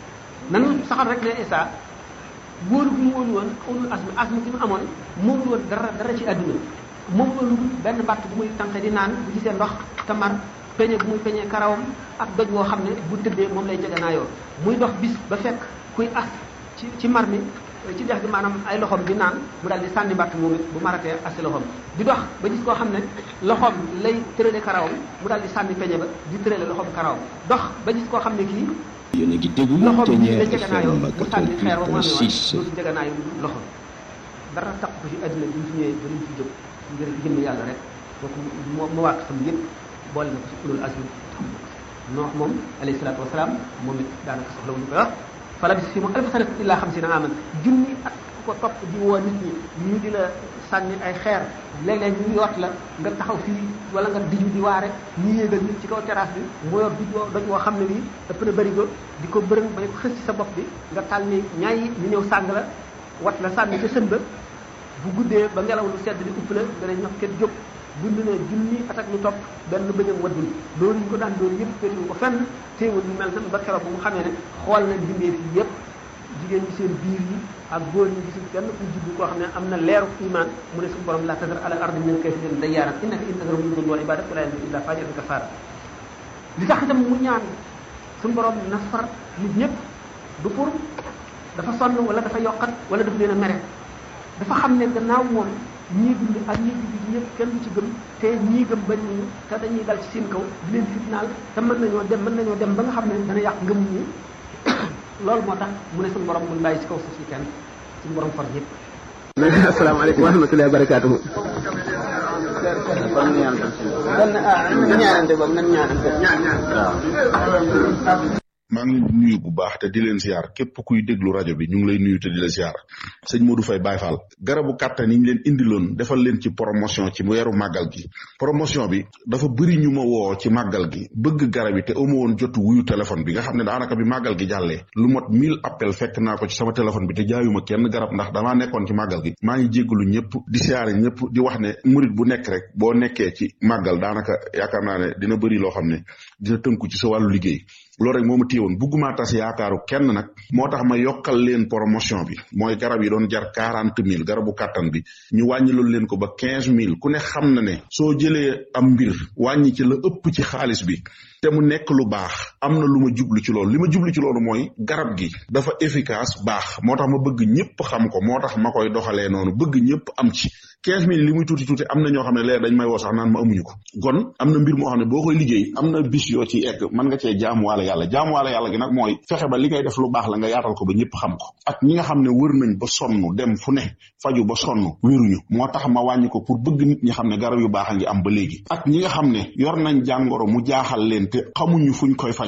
nan saxal rek ne Isa wóolu bu mu wóolu woon ulul asmi asmi gi mu amoon moom woon dara dara ci àdduna moom loolu benn mbàtt bu muy tànqe di naan bu gisee ndox te mar peñe bu muy peñee karawam ak doj woo xam ne bu tëddee moom lay jeganaayoo muy dox bis ba fekk kuy as ci ci mar mi ci dex gi maanaam ay loxoom di naan mu daal di sànni mbàtt moom it bu maratee asi loxoom di dox ba gis koo xam ne loxoom lay tërale karawam mu daal di sànni peñe ba di tërale loxoom karawam dox ba gis koo xam ne kii yéen a ngi déglu loxo bi Ténière la jeganaayoo FM mu sànni xeer ba mu amee woon 88.6 dootu jeganaayu loxo dara tax ko ci àddina bi ñu fi ñëwee ba ñu fi jóg ngir jëmm yàlla rek kooku moo ma waat xam yëpp boole na ko ci ulul azmi noox moom alayhi salaatu wasalaam moom it daanaka soxla wu ñu koy wax fala bis fi mu alfa sanat illa xamsina aman junni at ku ko topp di woo nit ñi ñu di la sànni ay xeer léeg-léeg ñu yot la nga taxaw fii wala nga diju di waare ñu yéegal nit ci kaw terrasse bi mu yor dij woo doj woo xam ne bii ëpp na bëri ko di ko bërëng ba ko xës ci sa bopp bi nga tal ni ñaay yi ñu ñëw sàng la wat la sànni ca sën ba bu guddee ba ngelaw lu sedd di upp la nga ne ñox kenn jóg dund na junni at ak lu topp benn bëñam waddul loolu ñu ko daan doon yëpp féetuwu ko fenn téewul ñu mel nan ba keroog bu mu xamee ne xool na bindee fii yëpp jigéen ñi seen biir yi ak góor ñi gisul kenn ku juddu koo xam ne am na leeru iman mu ne suñu borom la tadar ala ardi min kafirin dayyaaran innaka in tadar yudillu wal ibadat wala yalidu illa fajiran kafara li tax itam mu ñaan suñu borom na far nit ñëpp du pour dafa sonn wala dafa yokkat wala dafa leen a mere dafa xam ne gannaaw moom ñii dund ak ñii dund ñëpp kenn du ci gëm te ñii gëm bañ ñu te dañuy dal ci seen kaw di leen fitnaal te mën nañoo dem mën nañoo dem ba nga xam ne dana yàq ngëm ñi loolu moo tax mu ne suñu borom muy bàyyi ci kaw suuf si kenn suñu borom far ñëpp. asalaamaaleykum wa rahmatullahi wa barakaatuhu. kon ah nan ñaanante boobu nan ñaanante. maa ngi leen di nuyu bu baax te di leen ziar képp kuy déglu rajo bi ñu ngi lay nuyu te di la ziar sëñ Modou Faye Baye Fall garabu kàttan yi ñu leen indiloon defal leen ci promotion ci weeru màggal gi promotion bi dafa bëri ñu ma woo ci màggal gi bëgg garab yi te amu woon jotu wuyu téléphone bi nga xam ne daanaka bi màggal gi jàllee lu mot 1000 appel fekk naa ko ci sama téléphone bi te jaayuma kenn garab ndax damaa nekkoon ci màggal gi maa ngi jéggalu ñëpp di siyaare ñëpp di wax ne murit bu nekk rek boo nekkee ci màggal daanaka yaakaar naa ne dina bëri loo xam ne dina tënku ci sa wàllu liggéey loolu rek moo ma téyewoon bugguma tas yaakaaru kenn nag moo tax ma yokkal leen promotion bi mooy garab yi doon jar quarante mille garabu kàttan bi ñu wàññi loolu leen ko ba quinze mille ku ne xam na ne soo jëlee am mbir wàññi ci la ëpp ci xaalis bi te mu nekk lu baax am na lu ma jublu ci loolu li ma jublu ci loolu mooy garab gi dafa efficace baax moo tax ma bëgg ñëpp xam ko moo tax ma koy doxalee noonu bëgg ñëpp am ci quinze mille li muy tuuti tuuti am na ñoo xam ne leer dañ may woo sax naan ma amuñu ko kon am na mbir moo xam ne boo koy liggéey am na bis yoo ci egg mën nga cee jaamuwaale yàlla jaamuwaale yàlla gi nag mooy fexe ba li ngay def lu baax la nga yaatal ko ba ñëpp xam ko ak ñi nga xam ne wër nañ ba sonn dem fu ne faju ba sonn wéruñu moo tax ma wàññi ko pour bëgg nit ñi xam ne garab yu baax a ngi am ba léegi ak ñi nga xam ne yor nañ jàngoro mu jaaxal leen te xamuñu fuñ koy fajoo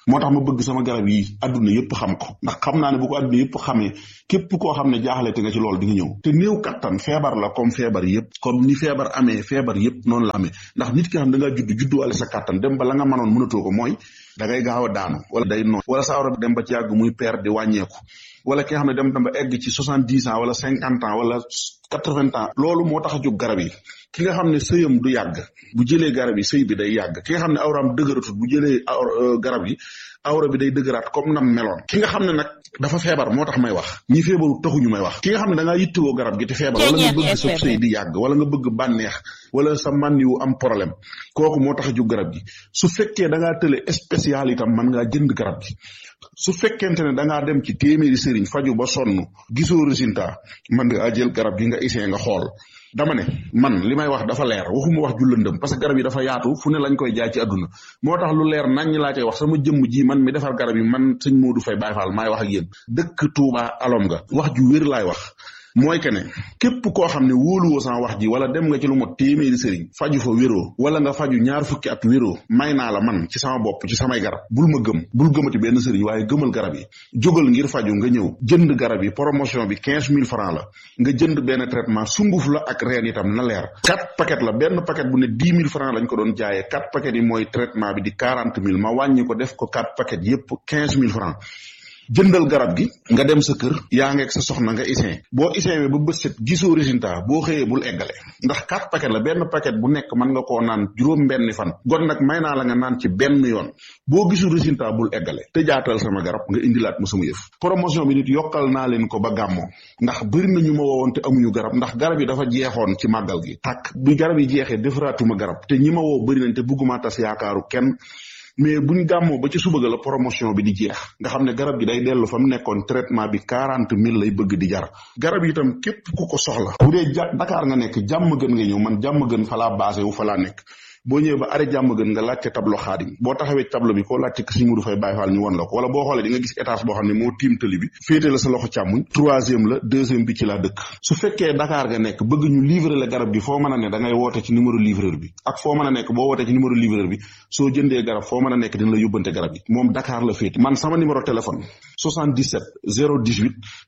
moo tax ma bëgg sama garab yi adduna yëpp xam ko ndax xam naa ne bu ko adduna yëpp xamee képp koo xam ne jaaxle te nga ci loolu di nga ñëw te néew kattan feebar la comme feebar yëpp comme ni feebar amee feebar yëpp noonu la amee ndax nit ki xam da ngaa judd judduwaale sa kattan dem ba la nga mënoon mënatoo ko mooy da ngay gaaw a daanu wala day noon wala sa awra bi dem ba ci yàgg muy père di wàññeeku wala ki nga xam ne dem dem ba egg ci soixante dix ans wala cinquante ans wala quatre vingt ans loolu moo tax a jóg garab yi ki nga xam ne sëyam du yàgg bu jëlee garab yi sëy bi day yàgg ki nga xam ne awraam dëgëratut bu jëlee garab yi awra bi day dëgëraat comme nam meloon ki nga xam ne nag dafa feebar moo tax may wax ñi feebaru taxuñu may wax ki nga xam ne da ngaa yittewoo garab gi te feebar wala nga bëgg sa sëy di yàgg wala nga bëgg bànneex wala sa mànniwu am problème kooku moo tax a jóg garab gi su fekkee da ngaa tële spécial itam mën ngaa jënd garab gi su fekkente ne da ngaa dem ci téeméeri sëriñ faju ba sonn gisoo résultat mën nga jël garab gi nga essayé nga xool dama ne man li may wax dafa leer waxuma wax ju lëndëm parce que garab yi dafa yaatu fu ne lañ koy jaay ci àdduna moo tax lu leer nañ laa cay wax sama jëmm ji man mi defar garab yi man sëñ Modou Faye Baye Fall maay wax ak yéen dëkk Touba alom nga wax ju wér laay wax mooy que ne képp koo xam ne wóoluwoo sama wax ji wala dem nga ci lu mot téeméeri sëriñ faju fa wéroo wala nga faju ñaar fukki at wéroo may naa la man ci sama bopp ci samay garab bul ma gëm bul gëmati benn sëriñ waaye gëmal garab yi jógal ngir faju nga ñëw jënd garab yi promotion bi quinze mille francs la nga jënd benn traitement sunguf la ak reen itam na leer quatre paquet la benn paquet bu ne dix mille francs lañ ko doon jaayee quatre paquet yi mooy traitement bi di quarante mille ma wàññi ko def ko quatre paquet yépp quinze mille francs jëndal garab gi nga dem sa kër yaa ngeeg sa soxna nga isin boo isin ba bët set gisoo résultat boo xëyee bul eggale ndax quatre paquet la benn paquet bu nekk mën nga koo naan juróom benni fan gon nag may naa la nga naan ci benn yoon boo gisul résultat bul eggale te jaatal sama garab nga indilaat ma sama yëf promotion bi nit yokkal naa leen ko ba gàmmoo ndax bëri na ñu ma woowoon te amuñu garab ndax garab yi dafa jeexoon ci màggal gi tàkk bi garab yi jeexee defaraatuma garab te ñi ma woo bëri nañ te bëgguma tas yaakaaru kenn mais buñ gàmmoo ba ci suba ga la promotion bi di jeex nga xam ne garab gi day dellu fa mu nekkoon traitement bi quarante mille lay bëgg di jar garab yi itam képp ku ko soxla bu dee ja Dakar nga nekk jàmm gën nga ñëw man jàmm gën fa laa basé wu fa laa nekk boo ñëwee ba arrêt jàmm gën nga laajte tableau xaadim boo taxawee tableau bi koo laajte si Modou Faye Baye Fall ñu won la ko wala boo xoolee di nga gis étage boo xam ne moo tiim tëli bi féete la sa loxo càmmuñ troisième la deuxième bi ci laa dëkk su fekkee Dakar nga nekk bëgg ñu livrer la garab gi foo mën a ne da ngay woote ci numéro livreur bi ak foo mën a nekk boo wootee ci numéro livreur bi soo jëndee garab foo mën a nekk dina la yóbbante garab yi moom Dakar la féete man sama numéro téléphone 77 018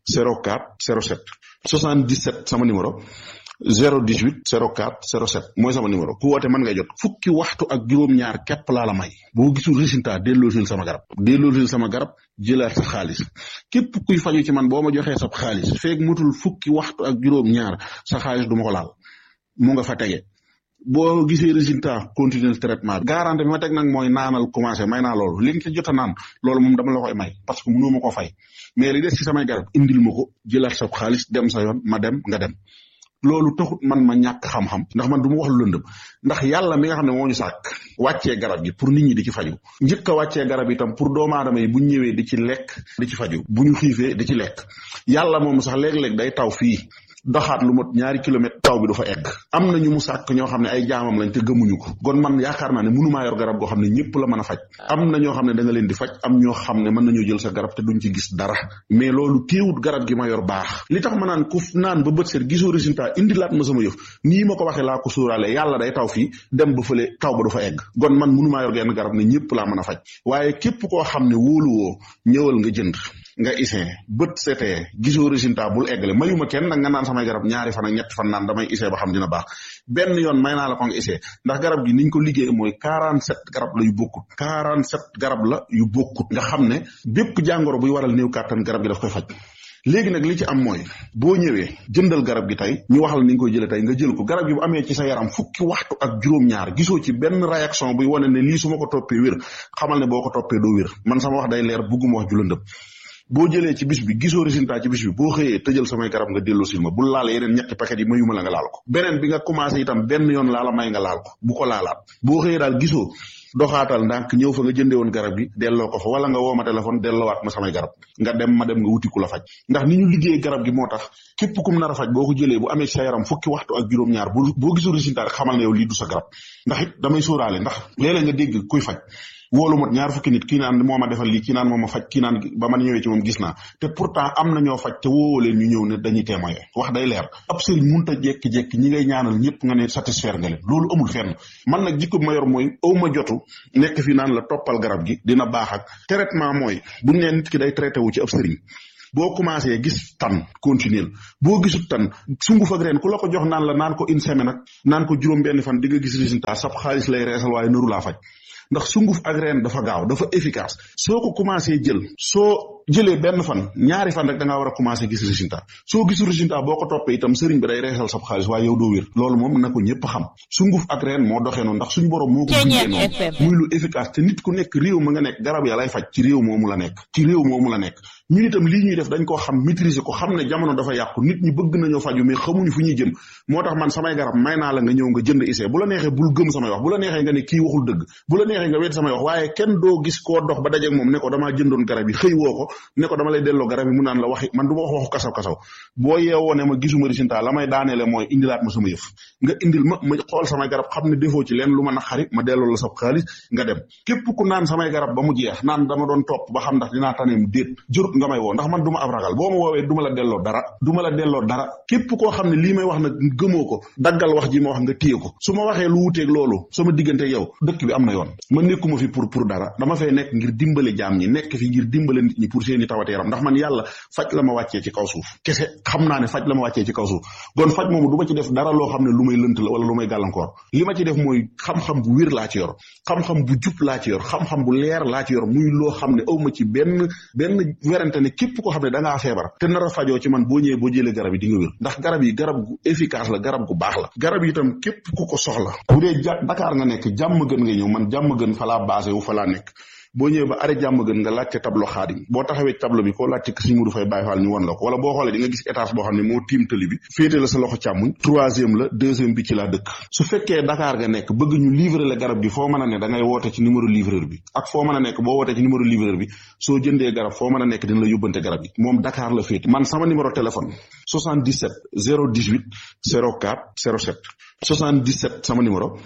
04 07 77 sama numéro 018 04 07 mooy sama numéro ku woote mën ngay jot fukki waxtu ak juróom-ñaar képp laa la may boo gisul résultat delloosil sama garab delloosil sama garab jëlaat sa xaalis képp kuy faju ci man boo ma joxee sa xaalis feeg mutul fukki waxtu ak juróom-ñaar sa xaalis du ma ko laal mu nga fa tege boo gisee résultat continuer traitement bi garantie bi ma teg nag mooy naanal commencé may naa loolu li nga ci jot a naan loolu moom dama la koy may parce que mënoo ma ko fay mais li des ci samay garab indil ma ko jëlaat sa xaalis dem sa yoon ma dem nga dem loolu taxut man ma ñàkk xam-xam ndax man du ma wax lu lëndëm ndax yàlla mi nga xam ne moo ñu sàkk wàccee garab gi pour nit ñi di ci faju njëkk a wàccee garab itam pour doomu aadama yi bu ñu ñëwee di ci lekk di ci faju bu ñu xiifee di ci lekk yàlla moom sax léeg-léeg day taw fii doxaat lu mot ñaari kilomètre taw bi du fa egg am na ñu mu sàkk ñoo xam ne ay jaamam lañ te gëmuñu ko kon man yaakaar naa ne mënumaa yor garab goo xam ne ñëpp la mën a faj am na ñoo xam ne da nga leen di faj am ñoo xam ne mën nañoo jël sa garab te duñ ci gis dara mais loolu téewut garab gi ma yor baax li tax ma naan ku naan ba bët seet gisoo résultat indilaat ma sama yëf nii ma ko waxee laa ko sóoraale yàlla day taw fii dem ba fële taw ba du fa egg kon man mënumaa yor genn garab ne ñëpp laa mën a faj waaye képp koo xam ne wóoluwoo ñëwal nga jënd nga isin bët setee gisoo résultat bul eggale mayuma kenn nag nga naan samay garab ñaari fan ak ñetti fan naan damay isee ba xam dina baax benn yoon may naa la ko nga isee ndax garab gi niñ ko liggéey mooy quarante sept garab la yu bokkut quarante sept garab la yu bokkut nga xam ne bépp jàngoro buy waral néew kàttan garab gi daf koy faj léegi nag li ci am mooy boo ñëwee jëndal garab gi tey ñu wax la ni nga koy jëlee tey nga jël ko garab gi bu amee ci sa yaram fukki waxtu ak juróom-ñaar gisoo ci benn réaction buy wane ne lii su ma ko toppee wér xamal ne boo ko toppee doo wér man sama wax day leer bugguma wax ju lëndëm boo jëlee ci bis bi gisoo résultat ci bis bi boo xëyee tëjal samay garab nga delloo sil ma bul laal yeneen ñetti paquet yi mayuma la nga laal ko beneen bi nga commencé itam benn yoon laala may nga laal ko bu ko laalaat boo xëyee daal gisoo doxaatal ndànk ñëw fa nga jëndee woon garab gi delloo ko fa wala nga woo ma téléphone delloowaat ma samay garab nga dem ma dem nga wuti ku la faj ndax ni ñu liggéey garab gi moo tax képp kum nar a faj boo ko jëlee bu amee sa yaram fukki waxtu ak juróom-ñaar bu boo gisul résultat rek xamal ne yow lii du sa garab ndax it damay sóoraale ndax léeg-léeg nga dégg kuy faj wóolu mot ñaar fukki nit kii naan moo ma defal lii kii naan moo ma faj kii naan ba man ñëwee ci moom gis naa te pourtant am na ñoo faj te wóowoo leen ñu ñëw ne dañuy témoigner wax day leer ab sëriñ munta jekki-jekki ñi ngay ñaanal ñëpp nga ne satisfaire nga leen loolu amul fenn man nag jikko bi ma yor mooy aw ma jotu nekk fi naan la toppal garab gi dina baax ak traitement mooy buñ nee nit ki day traité wu ci ab sëriñ boo commencé gis tan continuer boo gisut tan sunguf ak reen ku la ko jox naan la naan ko une semaine ak naan ko juróom benn fan di nga gis résultat sab xaalis lay reesal waaye nëru laa faj ndax sunguf ak reen dafa gaaw dafa efficace soo ko commencé jël soo jëlee benn fan ñaari fan rek da ngaa war a commencé gis résultat soo gisul résultat boo ko toppee itam sëriñ bi day reesal sab xaalis waaye yow doo wér loolu moom na ko ñëpp xam sunguf ak reen moo doxee noonu ndax suñu borom moo ko bindee noonu muy lu efficace te nit ku nekk réew ma nga nekk garab ya lay faj ci réew moomu la nekk ci réew moomu la nekk ñun itam lii ñuy def dañ koo xam maîtriser ko xam ne jamono dafa yàqu nit ñi bëgg nañoo faju mais xamuñu fu ñuy jëm moo tax man samay garab may naa la nga ñëw nga jënd essai bu la neexee bul gëm samay wax bu la neexee nga ne kii waxul dëgg bu la neexee nga wet samay wax waaye kenn doo gis koo dox ba dajeeg moom ne ko damaa jëndoon garab yi xëy woo ko ne ko dama lay delloo garab yi mu naan la waxi man du ma wax waxu kasaw kasaw boo yeewoo ne ma gisuma résultat la may daaneele mooy indilaat ma sama yëf nga indil ma ma xool samay garab xam ne defoo ci leen lu ma naqari ma delloo la sa xaalis nga dem képp ku naan samay garab ba mu jeex naan dama doon topp ba xam ndax dinaa taneem déet jërut nga may woo ndax man du ma ab ragal boo ma woowee du ma la delloo dara du ma la delloo dara képp koo xam ne lii may wax nag gëmoo ko daggal wax ji ma wax nga téye ko su ma waxee lu wuteeg loolu sama diggante yow dëkk bi am na yoon ma nekkuma fi pour pour dara dama fay nekk ngir dimbale jaam ñi nekk fi ngir dimbale nit ñi pour seeni tawate yaram ndax man yàlla faj la ma wàccee ci kaw suuf kese xam naa ne faj la ma wàccee ci kaw suuf kon faj moomu du ma ci def dara loo xam ne lu may lënt la wala lu may gàllankoor li ma ci def mooy xam-xam bu wér laa ci yor xam-xam bu jub laa ci yor xam-xam bu leer laa ci yor muy loo xam ne aw ma ci benn benn werante ne képp koo xam ne da ngaa feebar te nar a fajoo ci man boo ñëwee boo jëlee garab yi di nga wér ndax garab yi garab gu efficace la garab gu baax la garab yi itam képp ku ko soxla bu dee ja Dakar nga nekk jàmm gën nga ñëw man jàmm gën fa laa basé wu fa laa nekk boo ñëwee ba arrêt jàmm gën nga laajte tableau xaadim boo taxawee tableau bi koo laajte Sëriñ Mudu Fay Baay Faal ñu won la ko wala boo xoolee di nga gis étage boo xam ne moo tiim tëli bi féete la sa loxo càmmuñ troisième la deuxième bi ci laa dëkk su fekkee Dakar nga nekk bëgg ñu livrer la garab gi foo mën a ne da ngay woote ci numéro livreur bi ak foo mën a nekk boo wootee ci numéro livreur bi soo jëndee garab foo mën a nekk dina la yóbbante garab gi moom Dakar la féete man sama numéro téléphone 77 018 04 07 77 sama numéro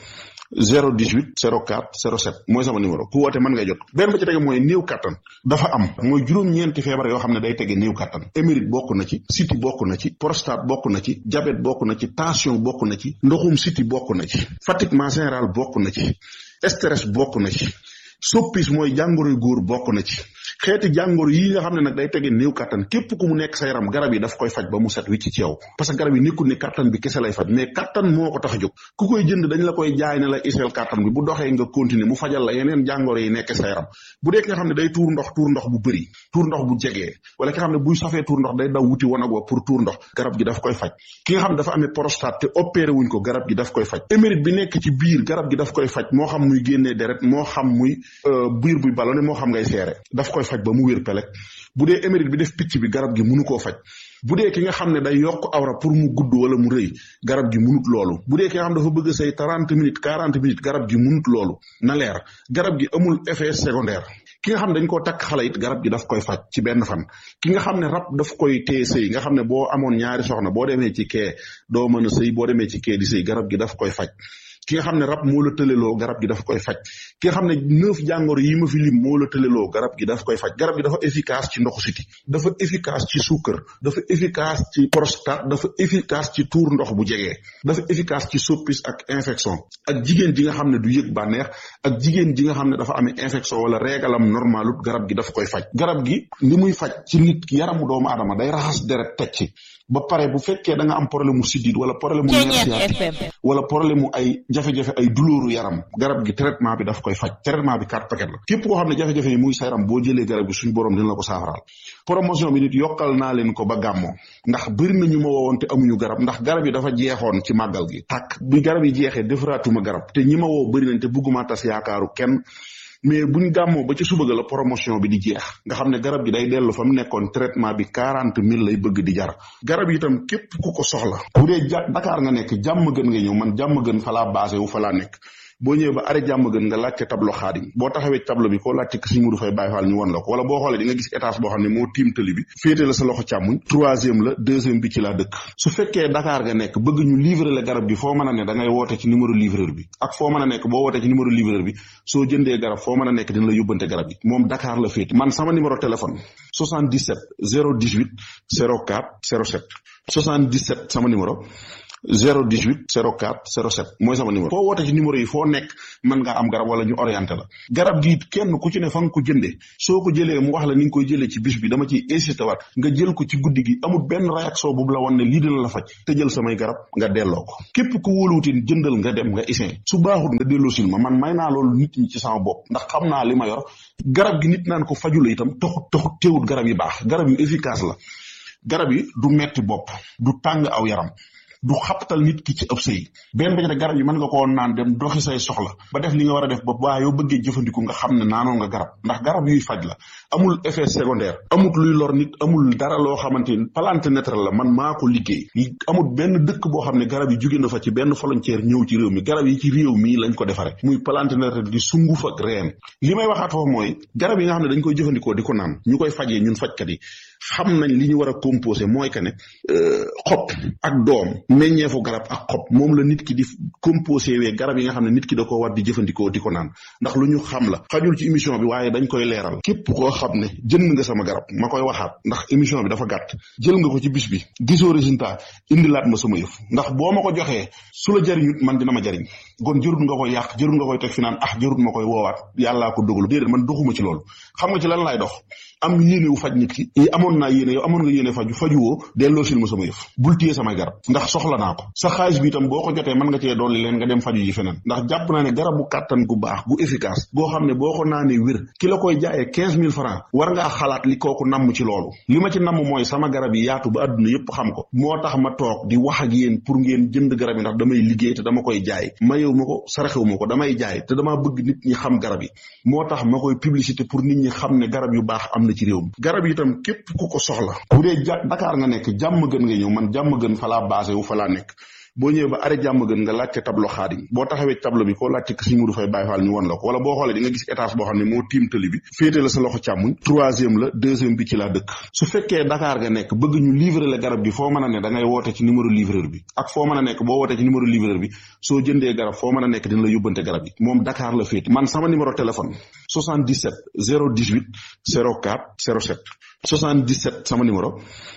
018 04 07 mooy sama numéro ku woote mën ngay jot benn ba ci tege mooy néew kattan dafa am mooy juróom-ñeenti feebar yoo xam ne day tege néew kattan émérite bokk na ci siti bokk na ci prostate bokk na ci diabète bokk na ci tension bokk na ci ndoxum siti bokk na ci fatiguement général bokk na ci stress bokk na ci soppis mooy jàngoroy góor bokk na ci xeeti jàngoro yi nga xam ne nag day tege néew kattan képp ku mu nekk sa yaram garab yi daf koy faj ba mu set wicc ci yow parce que garab yi nekkul ne kattan bi kese lay faj mais kattan moo ko tax a jóg ku koy jënd dañ la koy jaay ne la iseel kattan bi bu doxee nga continuer mu fajal la yeneen jàngoro yi nekk sa yaram bu dee ki nga xam ne day tuur ndox tuur ndox bu bëri tuur ndox bu jegee wala ki nga xam ne buy safee tuur ndox day daw wuti wanag wa pour tuur ndox garab gi daf koy faj ki nga xam ne dafa amee prostate te opéré wuñ ko garab gi daf koy faj émérite bi nekk ci biir garab gi daf koy faj moo xam muy génnee deret moo xam muy biir buy ballonné moo xam ngay seere daf koy faj ba mu wér pelek bu dee émérite bi def picc bi garab gi mënu koo faj bu dee ki nga xam ne day yokk awra pour mu gudd wala mu rëy garab gi munut loolu bu dee ki nga xam dafa bëgg say trente minutes quarante minutes garab gi munut loolu na leer garab gi amul effet secondaire ki nga xam ne dañ koo takk xale it garab gi daf koy faj ci benn fan ki nga xam ne rab daf koy téye sëy nga xam ne boo amoon ñaari soxna boo demee ci kee doo mën a sëy boo demee ci kee di sëy garab gi daf koy faj ki nga xam ne rab moo la tëleloo garab gi daf koy faj ki nga xam ne neuf jàngoro yi ma fi lim moo la tëleloo garab gi daf koy faj garab gi dafa efficace ci ndoxu siti dafa efficace ci suukar dafa efficace ci prostate dafa efficace ci tuur ndox bu jegee dafa efficace ci soppis ak infection ak jigéen ji nga xam ne du yëg bànneex ak jigéen ji nga xam ne dafa amee infection wala régalam normalut garab gi daf koy faj garab gi li muy faj ci nit ki yaramu doomu aadama day raxas deret teg ci ba pare bu fekkee da nga am problème mu siddiit wala problème mu nerf sciatique wala problème mu ay jafe-jafe ay douleur yaram garab gi traitement bi daf koy faj traitement bi quatre paquet la képp koo xam ne jafe-jafe yi muy sa yaram boo jëlee garab gi suñu borom dina la ko saafaraal promotion bi nit yokkal naa leen ko ba gàmmoo ndax bëri na ñu ma woowoon te amuñu garab ndax garab yi dafa jeexoon ci màggal gi tàkk bi garab yi jeexee defaraatuma garab te ñi ma woo bëri nañ te bugguma tas yaakaaru kenn mais buñ gàmmoo ba ci suba ga la promotion bi di jeex nga xam ne garab gi day dellu fa mu nekkoon traitement bi quarante mille lay bëgg di jar garab yi itam képp ku ko soxla bu dee ja Dakar nga nekk jàmm gën nga ñëw man jàmm gën fa laa basé wu fa laa nekk boo ñëwee ba arrêt jàmm gën nga laajte tableau xaadim boo taxawee tableau bi koo laajte ko Sëñ Modou Faye Baye Fall ñu won la ko wala boo xoolee di nga gis étage boo xam ne moo tiim tëli bi féete la sa loxo càmmuñ troisième la deuxième bi ci laa dëkk su fekkee Dakar nga nekk bëgg ñu livrer la garab gi foo mën a ne da ngay woote ci numéro livreur bi ak foo mën a nekk boo wootee ci numéro livreur bi soo jëndee garab foo mën a nekk dina la yóbbante garab yi moom Dakar la féete man sama numéro téléphone 77 018 04 07 77 sama numéro 018 04 07 mooy sama numéro foo woote ci numéro yi foo nekk mën ngaa am garab wala ñu orienté la garab gi kenn ku ci ne fa nga ko jëndee soo ko jëlee mu wax la ni nga koy jëlee ci bis bi dama ciy insisté waat nga jël ko ci guddi gi amul benn réaction bu la woon ne lii dina la faj te jël samay garab nga delloo ko képp ku wóoluwutin jëndal nga dem nga isin su baaxut nga delloo sil ma man may naa loolu nit ñi ci sama bopp ndax xam naa li ma yor garab gi nit naan ko faju la itam taxut taxut teewut garab yi baax garab yu efficace la garab yi du metti bopp du tàng aw yaram du xaptal nit ki ci ëpp sëy benn ba ci garab yi mën nga koo naan dem doxi say soxla ba def li nga war a def ba waa yow bëggee jëfandiku nga xam ne naanoon nga garab ndax garab yuy faj la amul effet secondaire amul luy lor nit amul dara loo xamante ni plante naturelle la man maa ko liggéey amul benn dëkk boo xam ne garab yi jóge na fa ci benn volontaire ñëw ci réew mi garab yi ci réew mi lañ ko defare muy plante naturelle di sunguf ak reen li may waxaat foofu mooy garab yi nga xam ne dañ koy jëfandikoo di ko naan ñu koy fajee ñun fajkat yi xam nañ li ñu war a composé mooy que ne xob ak doom meññeefu garab ak xob moom la nit ki di composé wee garab yi nga xam ne nit ki da ko war di jëfandikoo di ko naan ndax lu ñu xam la xajul ci émission bi waaye dañ koy leeral képp koo xam ne jënd nga sama garab ma koy waxaat ndax émission bi dafa gàtt jël nga ko ci bis bi gisoo résultat indilaat ma sama yëf ndax boo ma ko joxee su la jariñut man dina ma jariñ kon jërut nga koy yàq jërut nga koy teg fi naan ah jërut ma koy woowaat yàllaa ko dogalu déedéet man doxuma ci loolu xam nga ci lan laay dox am yéene wu faj nit ki amoon naa yéene yow amoon nga yéene faju fajuwoo delloo sil ma sama yëf bul téye samay garab ndax soxla naa ko sa xaalis bi itam boo ko jotee mën nga cee dolli leen nga dem faju ji feneen ndax jàpp naa ne garabu kàttan gu baax gu efficace goo xam ne boo ko naanee wér ki la koy jaayee quinze mille francs war ngaa xalaat li kooku namm ci loolu li ma ci namm mooy sama garab yi yaatu ba àdduna yépp xam ko moo tax ma toog di wax ak yéen pour ngeen jënd garab yi ndax damay liggéey te dama koy jaay mayewu ma ko saraxewu ma ko damay jaay te damaa bëgg nit ñi xam garab yi moo tax ma koy publicité pour nit ñi xam ne garab yu baax am na ci réew mi garab yi itam képp ku ko soxla bu dee ja Dakar nga nekk jàmm gën nga ñëw man jàmm gën fa laa basé wu fa laa nekk boo ñëwee ba arrêt jàmm gën nga laajte tableau xaadim boo taxawee tableau bi koo laajte ko Sëñ Modou Faye Baye Fall ñu won la ko wala boo xoolee di nga gis étage boo xam ne moo tiim tëli bi féete la sa loxo càmmuñ troisième la deuxième bi ci laa dëkk su fekkee Dakar nga nekk bëgg ñu livrer la garab gi foo mën a ne da ngay woote ci numéro livreur bi ak foo mën a nekk boo wootee ci numéro livreur bi soo jëndee garab foo mën a nekk dina la yóbbante garab yi moom Dakar la féete man sama numéro téléphone 77 018 04 07 77 sama numéro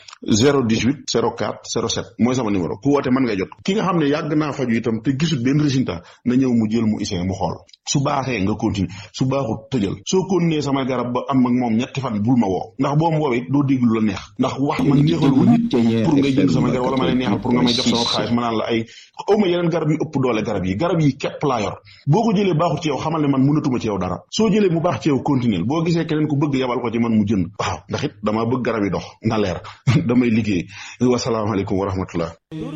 018 04 07 mooy sama numéro ku woote mën nga jot ki nga xam ne yàgg naa faju itam te gisul benn résultat na ñëw mu jël mu isee mu xool su baaxee nga continue su baaxut tëjal soo continuer sama garab ba am ak moom ñetti fan bul ma woo ndax boo ma woowee doo déglu la neex ndax wax man neexalu ma nit pour ngay jënd sama garab wala ma lay neexal pour nga may jox sama xaalis ma naan la ay awma yeneen garab yu ëpp doole garab yi garab yi képp laa yor boo ko jëlee baaxut ci yow xamal ne man mënatuma ci yow dara soo jëlee mu baax ci yow continuer boo gisee keneen ku bëgg yabal ko ci man mu jënd waaw ndax it damaa bëgg garab yi dox na leer damay liggéey wasalaamaaleykum wa rahmatullah